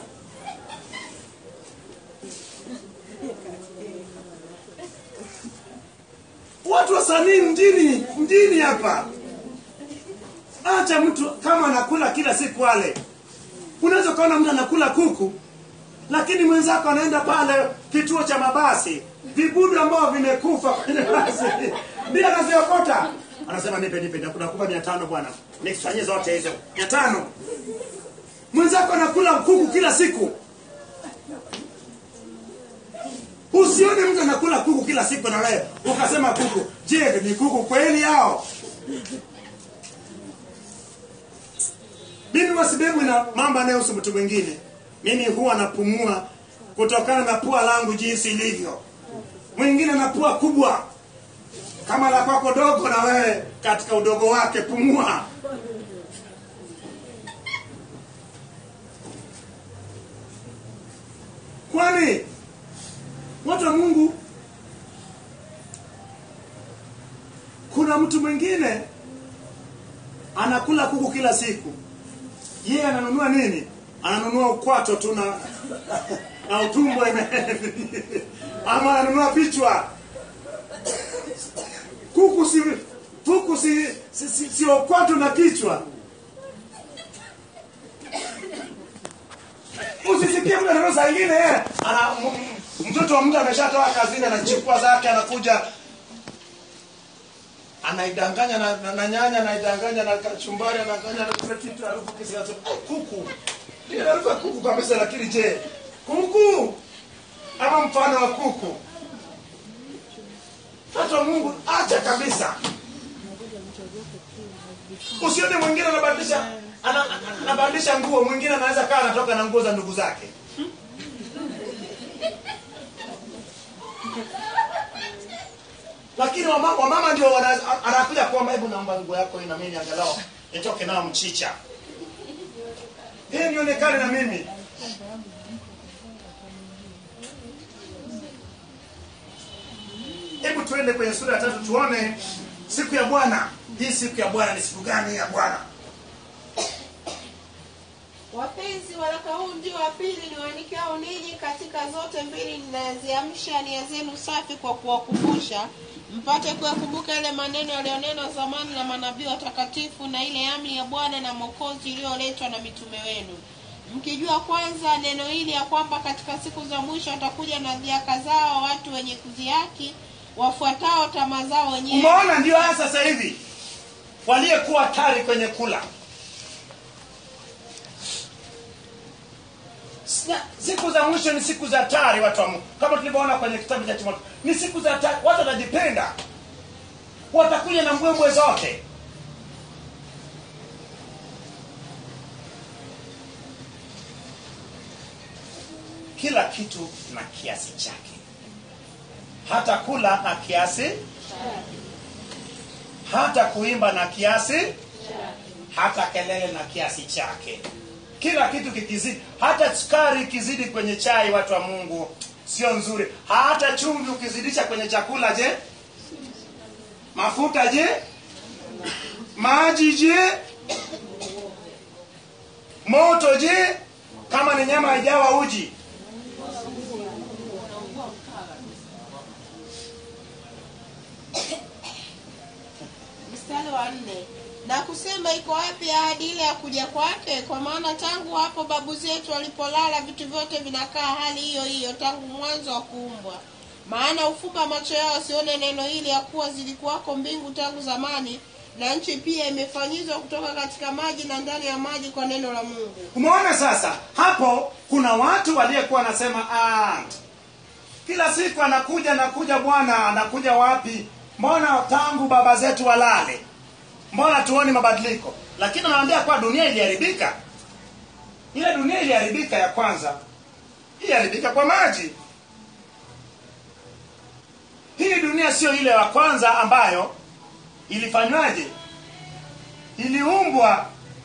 watu wasanii mjini mjini hapa acha mtu kama anakula kila siku wale unaweza ukaona mtu anakula kuku lakini mwenzako anaenda pale kituo cha mabasi vibudu ambao vimekufa kwenye basi ndio anaziokota anasema nipe nipe nakupa mia tano bwana nikufanyie zote hizo mia tano mwenzako anakula kuku kila siku usione mtu anakula kuku kila siku na wewe ukasema kuku je ni kuku kweli hao mimi wasibebwi na mambo anayohusu mtu mwingine mimi huwa napumua kutokana na pua langu jinsi ilivyo mwingine na pua kubwa kama la kwako dogo na wewe katika udogo wake pumua kwani watu wa mungu kuna mtu mwingine anakula kuku kila siku yeye ananunua nini ananunua ukwato tu na na utumbo ime ama ananunua vichwa kuku si kuku si si, si, si ukwato na kichwa usisikie mtu ananunua saa ingine yeye ana m- mtoto wa mtu ameshatoka kazini anachukua zake anakuja anaidanganya na, na, na nyanya anaidanganya na kachumbari anadanganya na kila kitu harufu kisi nasema "Oh, kuku ndio harufu ya kuku kabisa lakini je kuku ama mfano wa kuku watu wa Mungu acha kabisa usione mwingine anabadilisha ana- ana- anabadilisha nguo mwingine anaweza kaa anatoka na nguo za ndugu zake lakini wamama, wamama ndio wana- anakuja kuomba hebu naomba nguo yako hii na mimi angalau nitoke nao mchicha hii nionekane na mimi hebu tuende kwenye sura ya tatu tuone siku ya bwana hii siku ya bwana ni siku gani ya bwana wapenzi waraka huu ndio wa pili niwaandikiao ninyi katika zote mbili ninaziamsha nia zenu safi kwa kuwakumbusha mpate kuyakumbuka yale maneno yaliyonenwa zamani na manabii watakatifu na ile amri ya bwana na mwokozi iliyoletwa na mitume wenu mkijua kwanza neno hili ya kwamba katika siku za mwisho watakuja na dhiaka zao watu wenye kudhihaki wafuatao tamaa zao wenyewe umeona ndio haya sasa hivi waliyekuwa tari kwenye kula Sina- siku za mwisho ni siku za tari watu wa Mungu kama tulivyoona kwenye kitabu cha timotheo ni siku za tari watu watajipenda watakuja na mbwembwe zote kila kitu na kiasi chake hata kula na kiasi hata kuimba na kiasi hata kelele na kiasi chake kila kitu kikizidi hata sukari ikizidi kwenye chai watu wa mungu sio nzuri hata chumvi ukizidisha kwenye chakula je mafuta je maji je moto je kama ni nyama haijawa uji mstari wa nne na kusema iko wapi ahadi ile ya kuja kwake kwa maana tangu hapo babu zetu walipolala vitu vyote vinakaa hali hiyo hiyo tangu mwanzo wa kuumbwa maana ufumba macho yao wasione neno hili ya kuwa zilikuwako mbingu tangu zamani na nchi pia imefanyizwa kutoka katika maji na ndani ya maji kwa neno la mungu umeona sasa hapo kuna watu waliyekuwa wanasema "Ah, kila siku anakuja anakuja bwana anakuja wapi mbona tangu baba zetu walale mbona tuoni mabadiliko lakini anaambia kuwa dunia iliharibika ile dunia iliharibika ya kwanza iliharibika kwa maji hii dunia sio ile ya kwanza ambayo ilifanywaje iliumbwa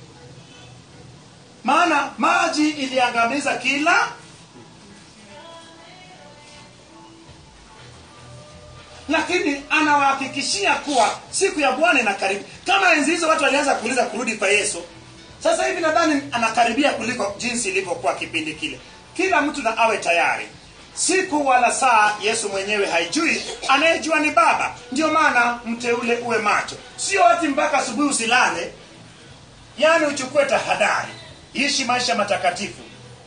maana maji iliangamiza kila lakini anawahakikishia kuwa siku ya bwana inakaribu kama enzi hizo watu walianza kuuliza kurudi kwa yesu sasa hivi nadhani anakaribia kuliko jinsi ilivyokuwa kipindi kile kila mtu na awe tayari siku wala saa yesu mwenyewe haijui anayejua ni baba ndio maana mteule uwe macho sio ati mpaka asubuhi usilale yaani uchukue tahadhari ishi maisha matakatifu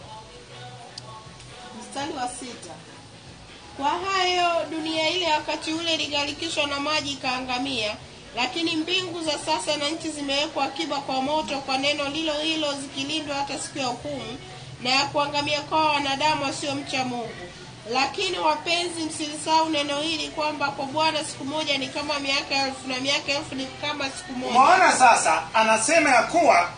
mstari wa sita kwa hayo dunia ile wakati ule iligarikishwa na maji ikaangamia lakini mbingu za sasa na nchi zimewekwa akiba kwa moto kwa neno lilo hilo zikilindwa hata siku ya hukumu na ya kuangamia kwa wanadamu wasiomcha mungu lakini wapenzi msilisahau neno hili kwamba kwa bwana siku moja ni kama miaka elfu na miaka elfu ni kama siku moja umeona sasa anasema ya kuwa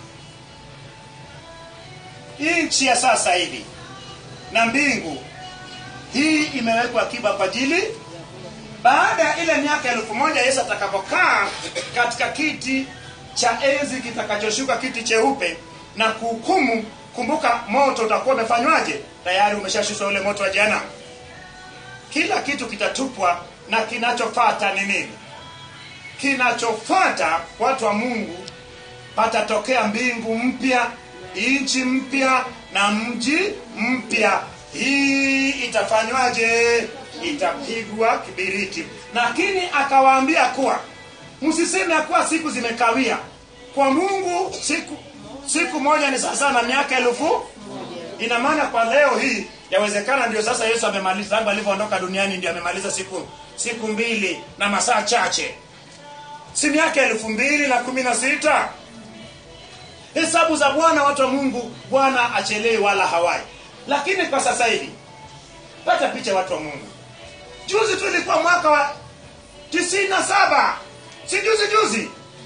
hii nchi ya sasa hivi na mbingu hii imewekwa akiba kwa ajili baada ya ile miaka elfu moja yesu atakapokaa katika kiti cha enzi kitakachoshuka kiti cheupe na kuhukumu kumbuka moto utakuwa umefanywaje tayari umeshashushwa ule moto wa jehanamu kila kitu kitatupwa na kinachofata ni nini kinachofuata watu wa mungu patatokea mbingu mpya nchi mpya na mji mpya hii itafanywaje itapigwa kibiriti lakini akawaambia kuwa msiseme ya kuwa siku zimekawia kwa mungu siku siku moja ni sasa na miaka elfu ina maana kwa leo hii yawezekana ndio sasa yesu amemaliza tangu alivyoondoka duniani ndio amemaliza siku siku mbili na masaa chache si miaka elfu mbili na kumi na sita hesabu za bwana watu wa mungu bwana achelei wala hawai lakini kwa sasa hivi pata picha watu wa mungu juzi tu ilikuwa mwaka wa tisini na saba si juzi juzi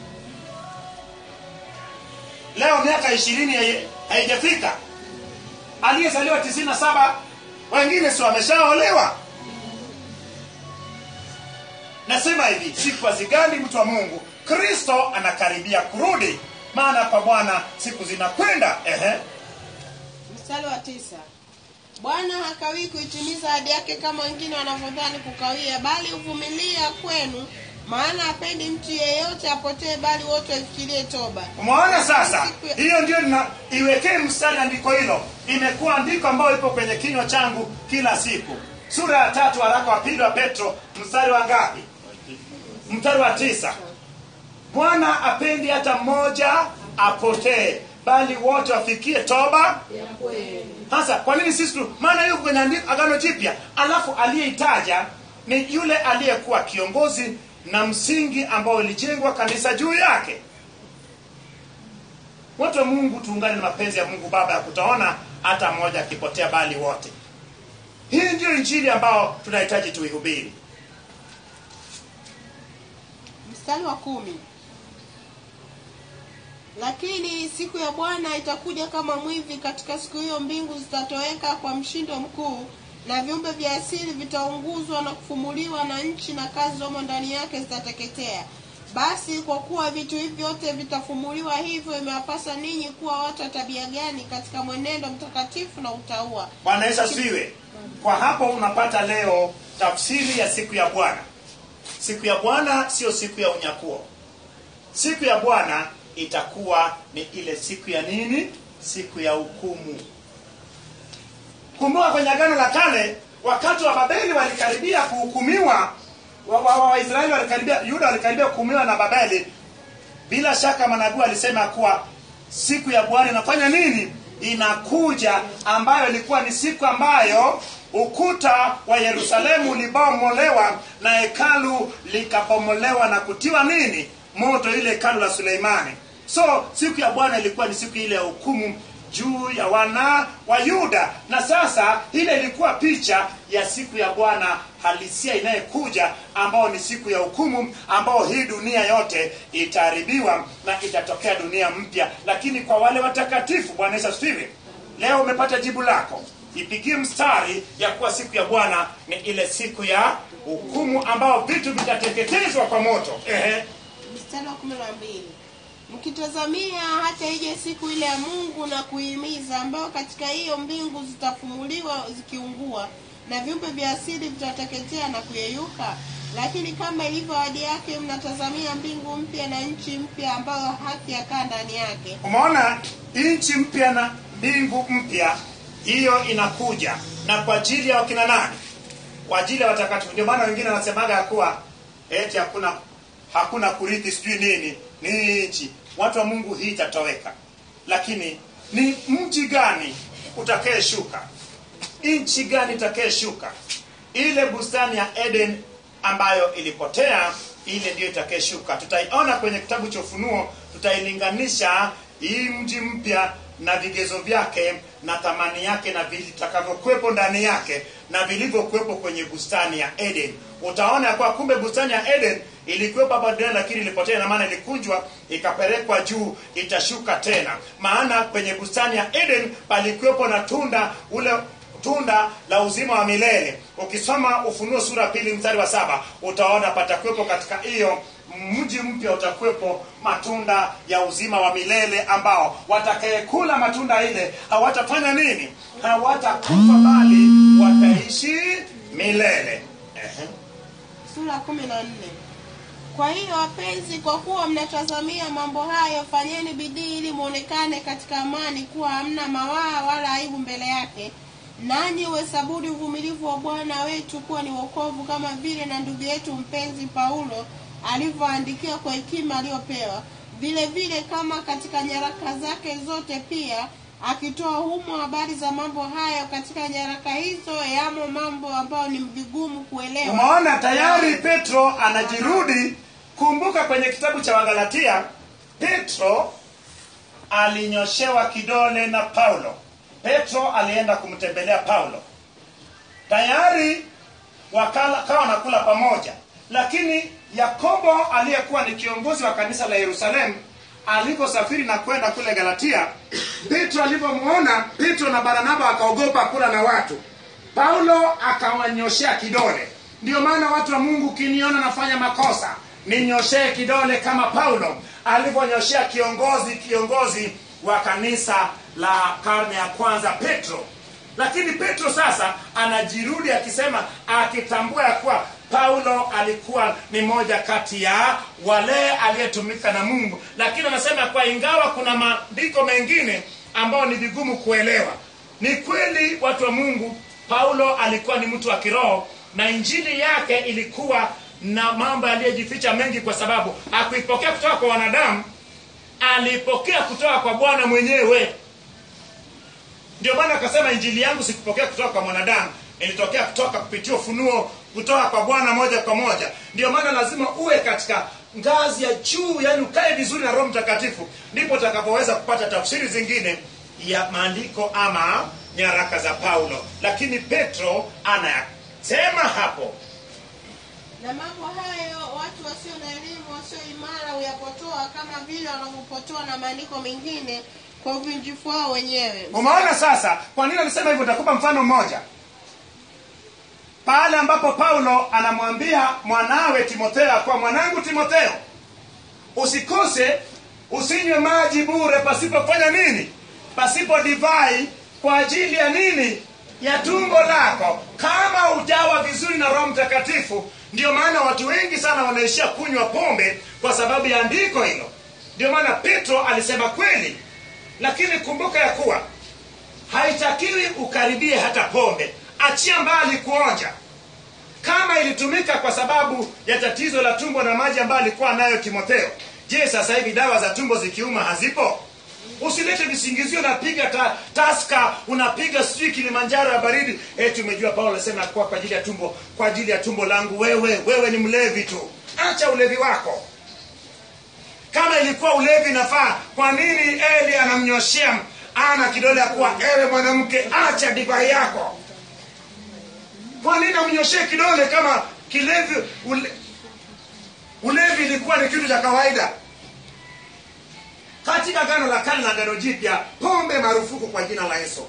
leo miaka ishirini hai- haijafika aliyezaliwa tisini na saba wengine si wameshaolewa nasema hivi siku hazigali mtu wa mungu kristo anakaribia kurudi maana kwa bwana siku zinakwenda ehe mstari wa tisa bwana hakawii kuitimiza ahadi yake kama wengine wanavyodhani kukawia bali huvumilia kwenu maana hapendi mtu yeyote apotee bali wote wafikirie toba umeona sasa hiyo ndio nina iwekee mstari andiko hilo imekuwa andiko ambayo ipo kwenye kinywa changu kila siku sura ya tatu waraka wa pili wa petro mstari wa ngapi mstari wa tisa bwana apendi hata mmoja apotee bali wote wafikie toba sasa kwa nini sisi tu maana hiyo kwenye andiko agano jipya alafu aliyeitaja ni yule aliyekuwa kiongozi na msingi ambao ilijengwa kanisa juu yake watu wa mungu tuungane na mapenzi ya mungu baba ya kutaona hata mmoja akipotea bali wote hii ndio injili ambao tunahitaji tuihubiri mstari wa kumi lakini siku ya bwana itakuja kama mwivi katika siku hiyo mbingu zitatoweka kwa mshindo mkuu na viumbe vya asili vitaunguzwa na kufumuliwa na nchi na kazi zomo ndani yake zitateketea basi kwa kuwa vitu hivi vyote vitafumuliwa hivyo imewapasa ninyi kuwa watu wa tabia gani katika mwenendo mtakatifu na utaua bwana yesu asifiwe kwa hapo unapata leo tafsiri ya siku ya bwana siku ya bwana sio siku ya unyakuo siku ya bwana itakuwa ni ile siku ya nini siku ya hukumu kumbuka kwenye agano la kale wakati wa babeli walikaribia kuhukumiwa waisraeli wa, wa Waisraeli walikaribia yuda walikaribia kuhukumiwa na babeli bila shaka manabii alisema kuwa siku ya bwana inafanya nini inakuja ambayo ilikuwa ni siku ambayo ukuta wa yerusalemu ulibomolewa na hekalu likabomolewa na kutiwa nini moto ile hekalu la suleimani so siku ya bwana ilikuwa ni siku ile ya hukumu juu ya wana wa yuda na sasa ile ilikuwa picha ya siku ya bwana halisia inayekuja ambao ni siku ya hukumu ambao hii dunia yote itaharibiwa na itatokea dunia mpya lakini kwa wale watakatifu bwana yesu asifiwe leo umepata jibu lako ipigie mstari ya kuwa siku ya bwana ni ile siku ya hukumu ambao vitu vitateketezwa kwa moto Ehe. mstari wa kumi na mbili mkitazamia hata ije siku ile ya mungu na kuihimiza ambayo katika hiyo mbingu zitafumuliwa zikiungua na viumbe vya asili vitateketea na kuyeyuka lakini kama ilivyo ahadi yake mnatazamia mbingu mpya na nchi mpya ambayo haki yakaa ndani yake umeona nchi mpya na mbingu mpya hiyo inakuja na kwa ajili ya wakina nani kwa ajili ya watakatifu ndio maana wengine wanasemaga ya kuwa eti hakuna hakuna kurithi sijui nini ni nchi watu wa mungu hii itatoweka lakini ni mji gani utakayeshuka nchi gani itakayeshuka ile bustani ya eden ambayo ilipotea ile ndiyo itakayeshuka tutaiona kwenye kitabu cha ufunuo tutailinganisha hii mji mpya na vigezo vyake na thamani yake na vitakavyokuwepo ndani yake na vilivyokuwepo kwenye bustani ya eden utaona ya kuwa kumbe bustani ya eden ilikuwepo hapa duniani lakini ilipotea na maana ilikunjwa ikapelekwa juu itashuka tena maana kwenye bustani ya eden palikuwepo na tunda ule tunda la uzima wa milele ukisoma ufunuo sura ya pili mstari wa saba utaona patakuwepo katika hiyo mji mpya utakuwepo matunda ya uzima wa milele ambao watakayekula matunda ile hawatafanya nini hawatakufa bali wataishi milele Ehe. sura ya kumi na nne kwa hiyo wapenzi kwa kuwa mnatazamia mambo hayo fanyeni bidii ili mwonekane katika amani kuwa hamna mawaa wala aibu mbele yake nanyi uhesabuni uvumilivu wa bwana wetu kuwa ni wokovu kama vile na ndugu yetu mpenzi paulo alivyoandikia kwa hekima aliyopewa vile vile kama katika nyaraka zake zote pia akitoa humo habari za mambo hayo katika nyaraka hizo yamo mambo ambayo ni vigumu kuelewa umeona tayari petro anajirudi kumbuka kwenye kitabu cha wagalatia petro alinyoshewa kidole na paulo petro alienda kumtembelea paulo tayari wakala kawa wanakula pamoja lakini yakobo aliyekuwa ni kiongozi wa kanisa la yerusalemu aliposafiri na kwenda kule galatia petro alivyomwona petro na baranaba akaogopa kula na watu paulo akawanyoshea kidole ndio maana watu wa mungu ukiniona nafanya makosa ninyoshee kidole kama paulo alivyonyoshea kiongozi kiongozi wa kanisa la karne ya kwanza petro lakini petro sasa anajirudi akisema akitambua ya kuwa paulo alikuwa ni moja kati ya wale aliyetumika na mungu lakini anasema kwa ingawa kuna maandiko mengine ambayo ni vigumu kuelewa ni kweli watu wa mungu paulo alikuwa ni mtu wa kiroho na injili yake ilikuwa na mambo yaliyojificha mengi kwa sababu akuipokea kutoka kwa wanadamu alipokea kutoka kwa bwana mwenyewe ndio maana akasema injili yangu sikupokea kutoka kwa mwanadamu ilitokea kutoka kupitia ufunuo kutoka kwa bwana moja kwa moja ndio maana lazima uwe katika ngazi ya juu yani ukae vizuri na roho mtakatifu ndipo utakapoweza kupata tafsiri zingine ya maandiko ama nyaraka za paulo lakini petro anayasema hapo na mambo hayo watu wasio na elimu wasio imara huyapotoa kama vile wanavyopotoa na maandiko mengine kwa uvunjifu wao wenyewe umeona sasa kwa nini alisema hivyo nitakupa mfano mmoja pale ambapo paulo anamwambia mwanawe timotheo ya kuwa mwanangu timotheo usikose usinywe maji bure pasipofanya nini pasipo divai kwa ajili ya nini ya tumbo lako kama ujawa vizuri na roho mtakatifu ndio maana watu wengi sana wanaishia kunywa pombe kwa sababu ya andiko hilo ndio maana petro alisema kweli lakini kumbuka ya kuwa haitakiwi ukaribie hata pombe achia mbali kuonja kama ilitumika kwa sababu ya tatizo la tumbo na maji ambayo alikuwa nayo timotheo je sasa hivi dawa za tumbo zikiuma hazipo usilete visingizio unapiga ta, taska unapiga sijui kilimanjaro ya baridi eti umejua paulo alisema kuwa kwa ajili ya tumbo kwa ajili ya tumbo langu wewe wewe ni mlevi tu acha ulevi wako kama ilikuwa ulevi nafaa kwa nini eli anamnyoshea ana kidole ya kuwa ewe mwanamke acha divai yako kwa nini amnyoshee kidole kama kilevi ule, ulevi ilikuwa ni kitu cha kawaida katika gano la kale na gano jipya pombe marufuku kwa jina la yesu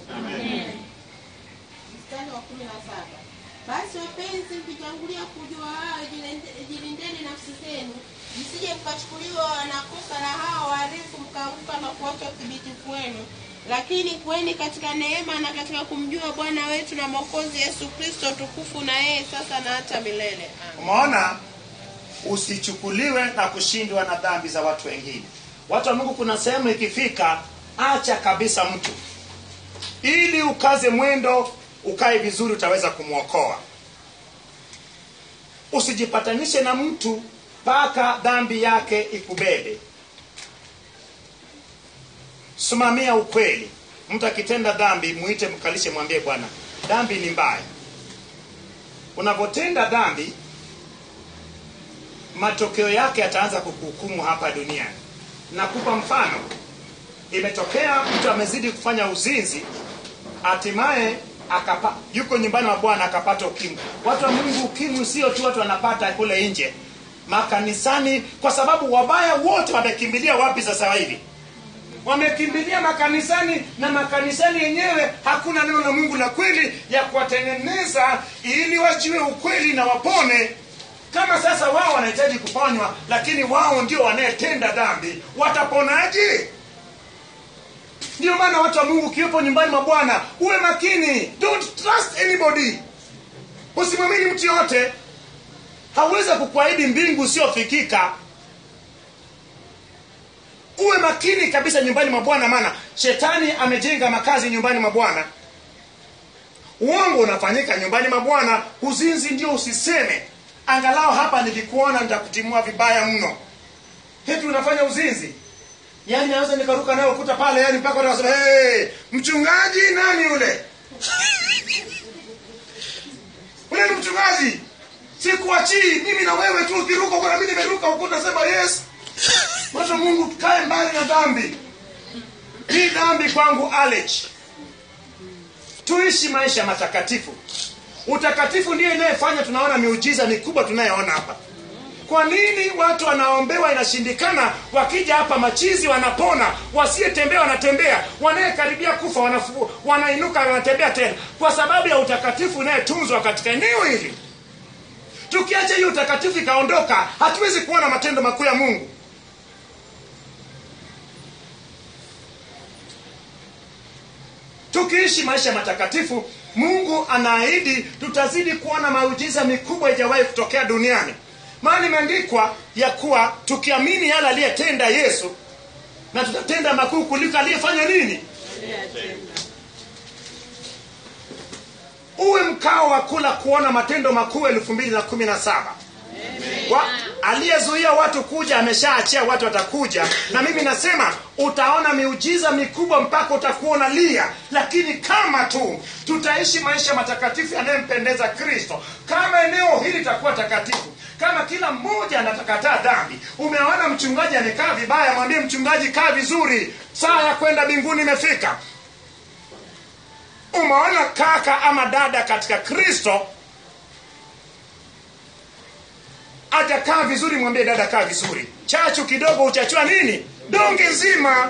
mstari wa kumi na saba basi wapenzi mkitangulia kujua hayo jilinde- jilindeni nafsi zenu msije mkachukuliwa na kosa la hao waharifu mkaanguka na kuacha uthibitifu wenu lakini kuweni katika neema na katika kumjua bwana wetu na mwokozi yesu kristo tukufu na yeye sasa na hata milele Amen. umeona usichukuliwe na kushindwa na dhambi za watu wengine watu wa mungu kuna sehemu ikifika acha kabisa mtu ili ukaze mwendo ukae vizuri utaweza kumwokoa usijipatanishe na mtu mpaka dhambi yake ikubebe simamia ukweli mtu akitenda dhambi muite mkalishe mwambie bwana dhambi ni mbaya unapotenda dhambi matokeo yake yataanza kukuhukumu hapa duniani nakupa mfano imetokea mtu amezidi kufanya uzinzi hatimaye akapa yuko nyumbani wa bwana akapata ukimwi watu wa mungu ukimwi sio tu watu wanapata kule nje makanisani kwa sababu wabaya wote wamekimbilia wapi sasa hivi wamekimbilia makanisani na makanisani yenyewe hakuna neno la mungu la kweli ya kuwatengeneza ili wajue ukweli na wapone kama sasa wao wanahitaji kuponywa lakini wao ndio wanayetenda dhambi wataponaje ndio maana watu wa mungu ukiwepo nyumbani mwa bwana uwe makini don't trust anybody usimwamini mtu yoyote hawezi kukuahidi mbingu usiofikika uwe makini kabisa nyumbani mwa bwana maana shetani amejenga makazi nyumbani mwa bwana uongo unafanyika nyumbani mwa bwana uzinzi ndio usiseme angalau hapa nikikuona nitakutimua vibaya mno heti unafanya uzinzi yaani naweza nikaruka nayo ukuta pale yani mpaka watu wasema hey, mchungaji nani yule ule ni mchungaji sikuachii mimi na wewe tu ukiruka huko na mimi nimeruka ukuta sema yes watu wa mungu kae mbali na dhambi hii dhambi kwangu allergy tuishi maisha matakatifu utakatifu ndio inayefanya tunaona miujiza mikubwa tunayoona hapa kwa nini watu wanaombewa inashindikana wakija hapa machizi wanapona wasiyetembea wanatembea wanayekaribia kufa wanafu, wanainuka wanatembea tena kwa sababu ya utakatifu unayetunzwa katika eneo hili tukiacha hiyo utakatifu ikaondoka hatuwezi kuona matendo makuu ya mungu tukiishi maisha matakatifu mungu anaahidi tutazidi kuona maujiza mikubwa ijawahi kutokea duniani maana imeandikwa ya kuwa tukiamini yale aliyetenda yesu na tutatenda makuu kuliko aliyefanya nini uwe mkao wa kula kuona matendo makuu elfu mbili na kumi na saba Wa- aliyezuia watu kuja ameshaachia watu watakuja na mimi nasema utaona miujiza mikubwa mpaka utakuwa unalia lakini kama tu tutaishi maisha matakatifu yanayempendeza kristo kama eneo hili litakuwa takatifu kama kila mmoja anatakataa dhambi umeona mchungaji amekaa vibaya mwambie mchungaji kaa vizuri saa ya kwenda mbinguni imefika umeona kaka ama dada katika kristo atakaa vizuri mwambie dada kaa vizuri chachu kidogo uchachua nini donge nzima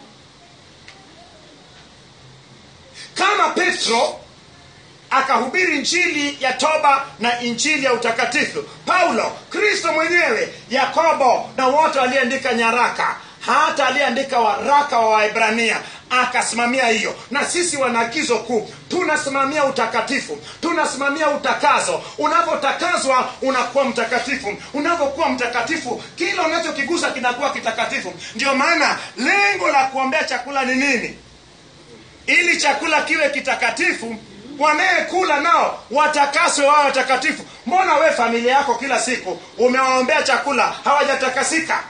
kama petro akahubiri injili ya toba na injili ya utakatifu paulo kristo mwenyewe yakobo na wote walioandika nyaraka hata aliyeandika waraka wa waebrania akasimamia hiyo na sisi wanaagizo kuu tunasimamia utakatifu tunasimamia utakazo unapotakazwa unakuwa mtakatifu unapokuwa mtakatifu kila unachokigusa kinakuwa kitakatifu ndio maana lengo la kuombea chakula ni nini ili chakula kiwe kitakatifu wanayekula nao watakaswe wao watakatifu mbona we familia yako kila siku umewaombea chakula hawajatakasika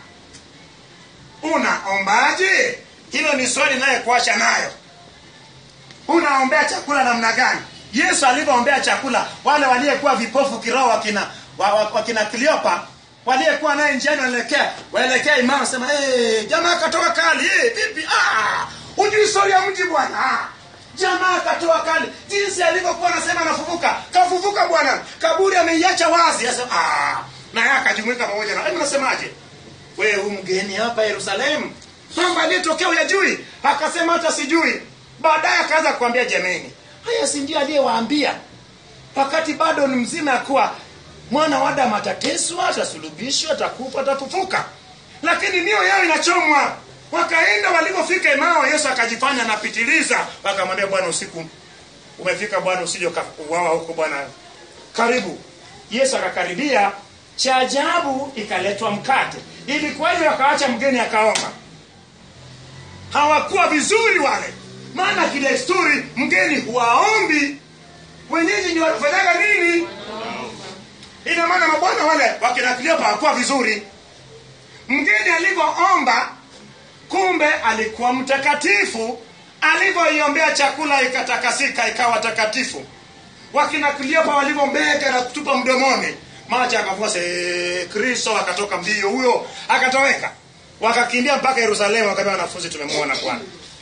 unaombaje hilo ni swali nayekuacha nayo unaombea chakula namna gani yesu alivyoombea chakula wale waliyekuwa vipofu kiroho wakina wa- wa- wakina kliopa waliyekuwa naye njiani wanaelekea waelekea imamu sema hey, jamaa katoka kali hey, vipi ah, hujui stori ya mji bwana ah, jamaa katoa kali jinsi alivyokuwa anasema anafufuka kafufuka bwana kaburi ameiacha wazi Asema, ah, naye akajumuika pamoja na hebu nasemaje wewe hu mgeni hapa yerusalemu mambo aliyetokea uyajui akasema hata sijui baadaye akaanza kuambia jameni haya si ndio aliyewaambia wakati bado ni mzima ya kuwa mwana wa adamu atateswa atasulubishwa atakufa atafufuka lakini mioyo yao inachomwa wakaenda walivyofika imao yesu akajifanya anapitiliza wakamwambia bwana usiku umefika bwana usije ukauawa huko bwana karibu yesu akakaribia cha ajabu ikaletwa mkate ilikuwaje wakaacha mgeni akaomba hawakuwa vizuri wale maana kidesturi mgeni huwaombi wenyeji ni wanafanyaga nini ina maana mabwana wale wakina Kleopa hawakuwa vizuri mgeni alivyoomba kumbe alikuwa mtakatifu alivyoiombea chakula ikatakasika ikawa takatifu wakina Kleopa walivyombeka na kutupa mdomoni maji akavua se kristo akatoka mbio huyo akatoweka wakakimbia mpaka yerusalemu wakaambia wanafunzi tumemwona bwana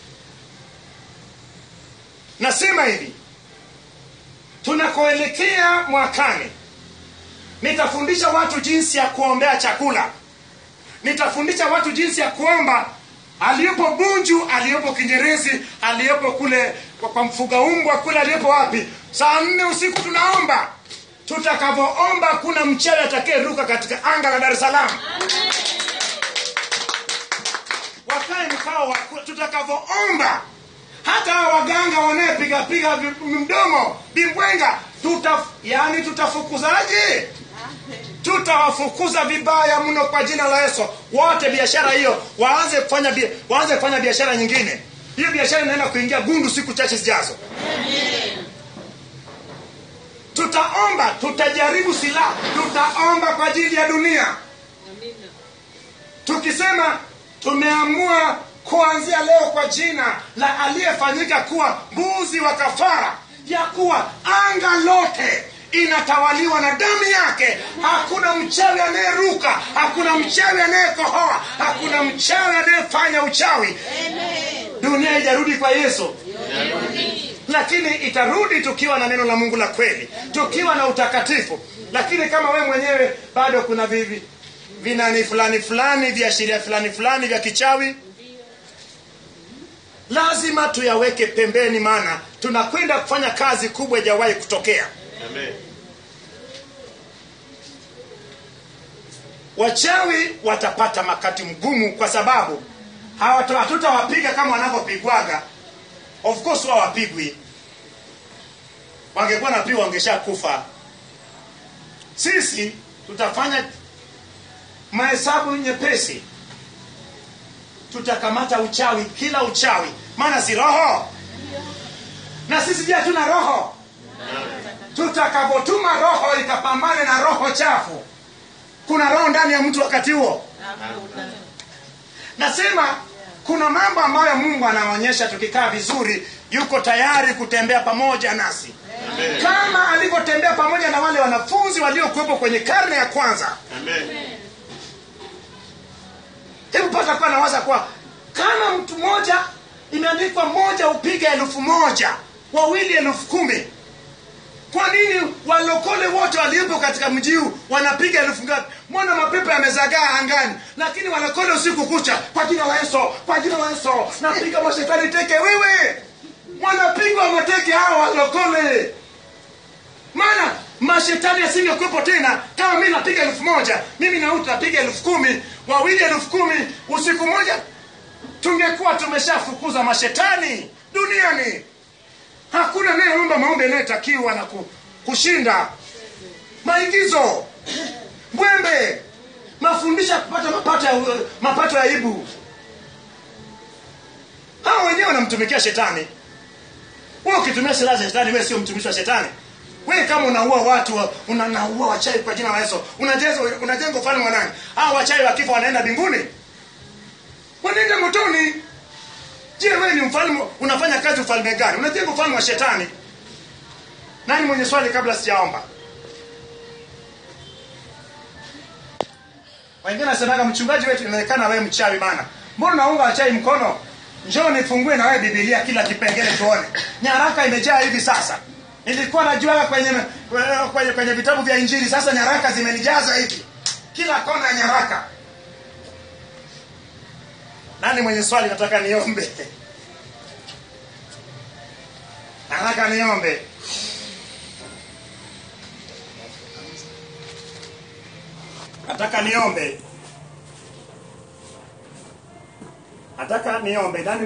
nasema hivi tunakoelekea mwakani nitafundisha watu jinsi ya kuombea chakula nitafundisha watu jinsi ya kuomba aliyepo bunju aliyepo kinyerezi aliyepo kule kwa, kwa mfuga umbwa kule aliyepo wapi saa nne usiku tunaomba tutakavyoomba kuna mchawi atakayeruka katika anga la dar es salaam wakae mkao wa kula. tutakavyoomba hata hawa waganga wanayepigapiga vi- mdomo bimbwenga tuta, yani tutafukuzaje tutawafukuza vibaya mno kwa jina la yesu wote biashara hiyo waanze kufanya bia- waanze kufanya biashara nyingine hiyo biashara inaenda kuingia gundu siku chache zijazo tutaomba tutajaribu silaha tutaomba kwa ajili ya dunia tukisema tumeamua kuanzia leo kwa jina la aliyefanyika kuwa mbuzi wa kafara ya kuwa anga lote inatawaliwa na damu yake hakuna mchawi anayeruka hakuna mchawi anayekohoa hakuna mchawi anayefanya uchawi dunia ijarudi kwa yesu lakini itarudi tukiwa na neno la mungu la kweli tukiwa na utakatifu lakini kama we mwenyewe bado kuna vivi vinani fulani fulani viashiria fulani fulani vya kichawi lazima tuyaweke pembeni maana tunakwenda kufanya kazi kubwa ijawahi kutokea Amen. wachawi watapata makati mgumu kwa sababu hawata- hatutawapiga kama wanavyopigwaga of course wao wapigwi wangekuwa napigwa wangeshakufa sisi tutafanya mahesabu nyepesi tutakamata uchawi kila uchawi maana si roho na sisi je hatuna roho tutakapotuma roho ikapambane na roho chafu kuna roho ndani ya mtu wakati huo nasema kuna mambo ambayo mungu anaonyesha tukikaa vizuri yuko tayari kutembea pamoja nasi kama alivyotembea pamoja na wale wanafunzi waliokuwepo kwenye karne ya kwanza Amen. hebu pata kuwa nawaza kuwa kama mtu mmoja imeandikwa mmoja upiga elfu moja wawili elfu kumi kwa nini walokole wote waliopo katika mji huu wanapiga elfu ngapi mbona mapepo yamezagaa angani lakini walokole usiku kucha kwa jina la yesu kwa jina la yesu napiga mashetani teke wewe wanapigwa mateke hao walokole maana mashetani asingekuwepo tena kama mi napiga elfu moja mimi na utu napiga elfu kumi wawili elfu kumi usiku moja tungekuwa tumeshafukuza mashetani duniani hakuna anayeomba maombi yanayotakiwa na ku, kushinda maingizo mbwembe mafundisho ya kupata mapato ya, mapato ya aibu hao wenyewe wanamtumikia shetani wewe ukitumia silaha za shetani wewe sio mtumishi wa shetani wewe kama unaua watu unaua wachawi kwa jina la yesu unajenga unajenga ufalme wa nani hao wachawi wakifa wanaenda mbinguni wanaenda motoni je wewe ni mfalme unafanya kazi ufalme gani unajenga ufalme wa shetani nani mwenye swali kabla sijaomba wengine nasemaga mchungaji wetu inaonekana wewe mchawi bana mbona unaunga wachawi mkono njoo nifungue na wewe bibilia kila kipengele tuone nyaraka imejaa hivi sasa nilikuwa najua kwenye, kwenye, kwenye vitabu vya injili sasa nyaraka zimenijaza hivi kila kona ya nyaraka nani mwenye swali nataka niombe nataka niombe nataka niombe nataka niombe nani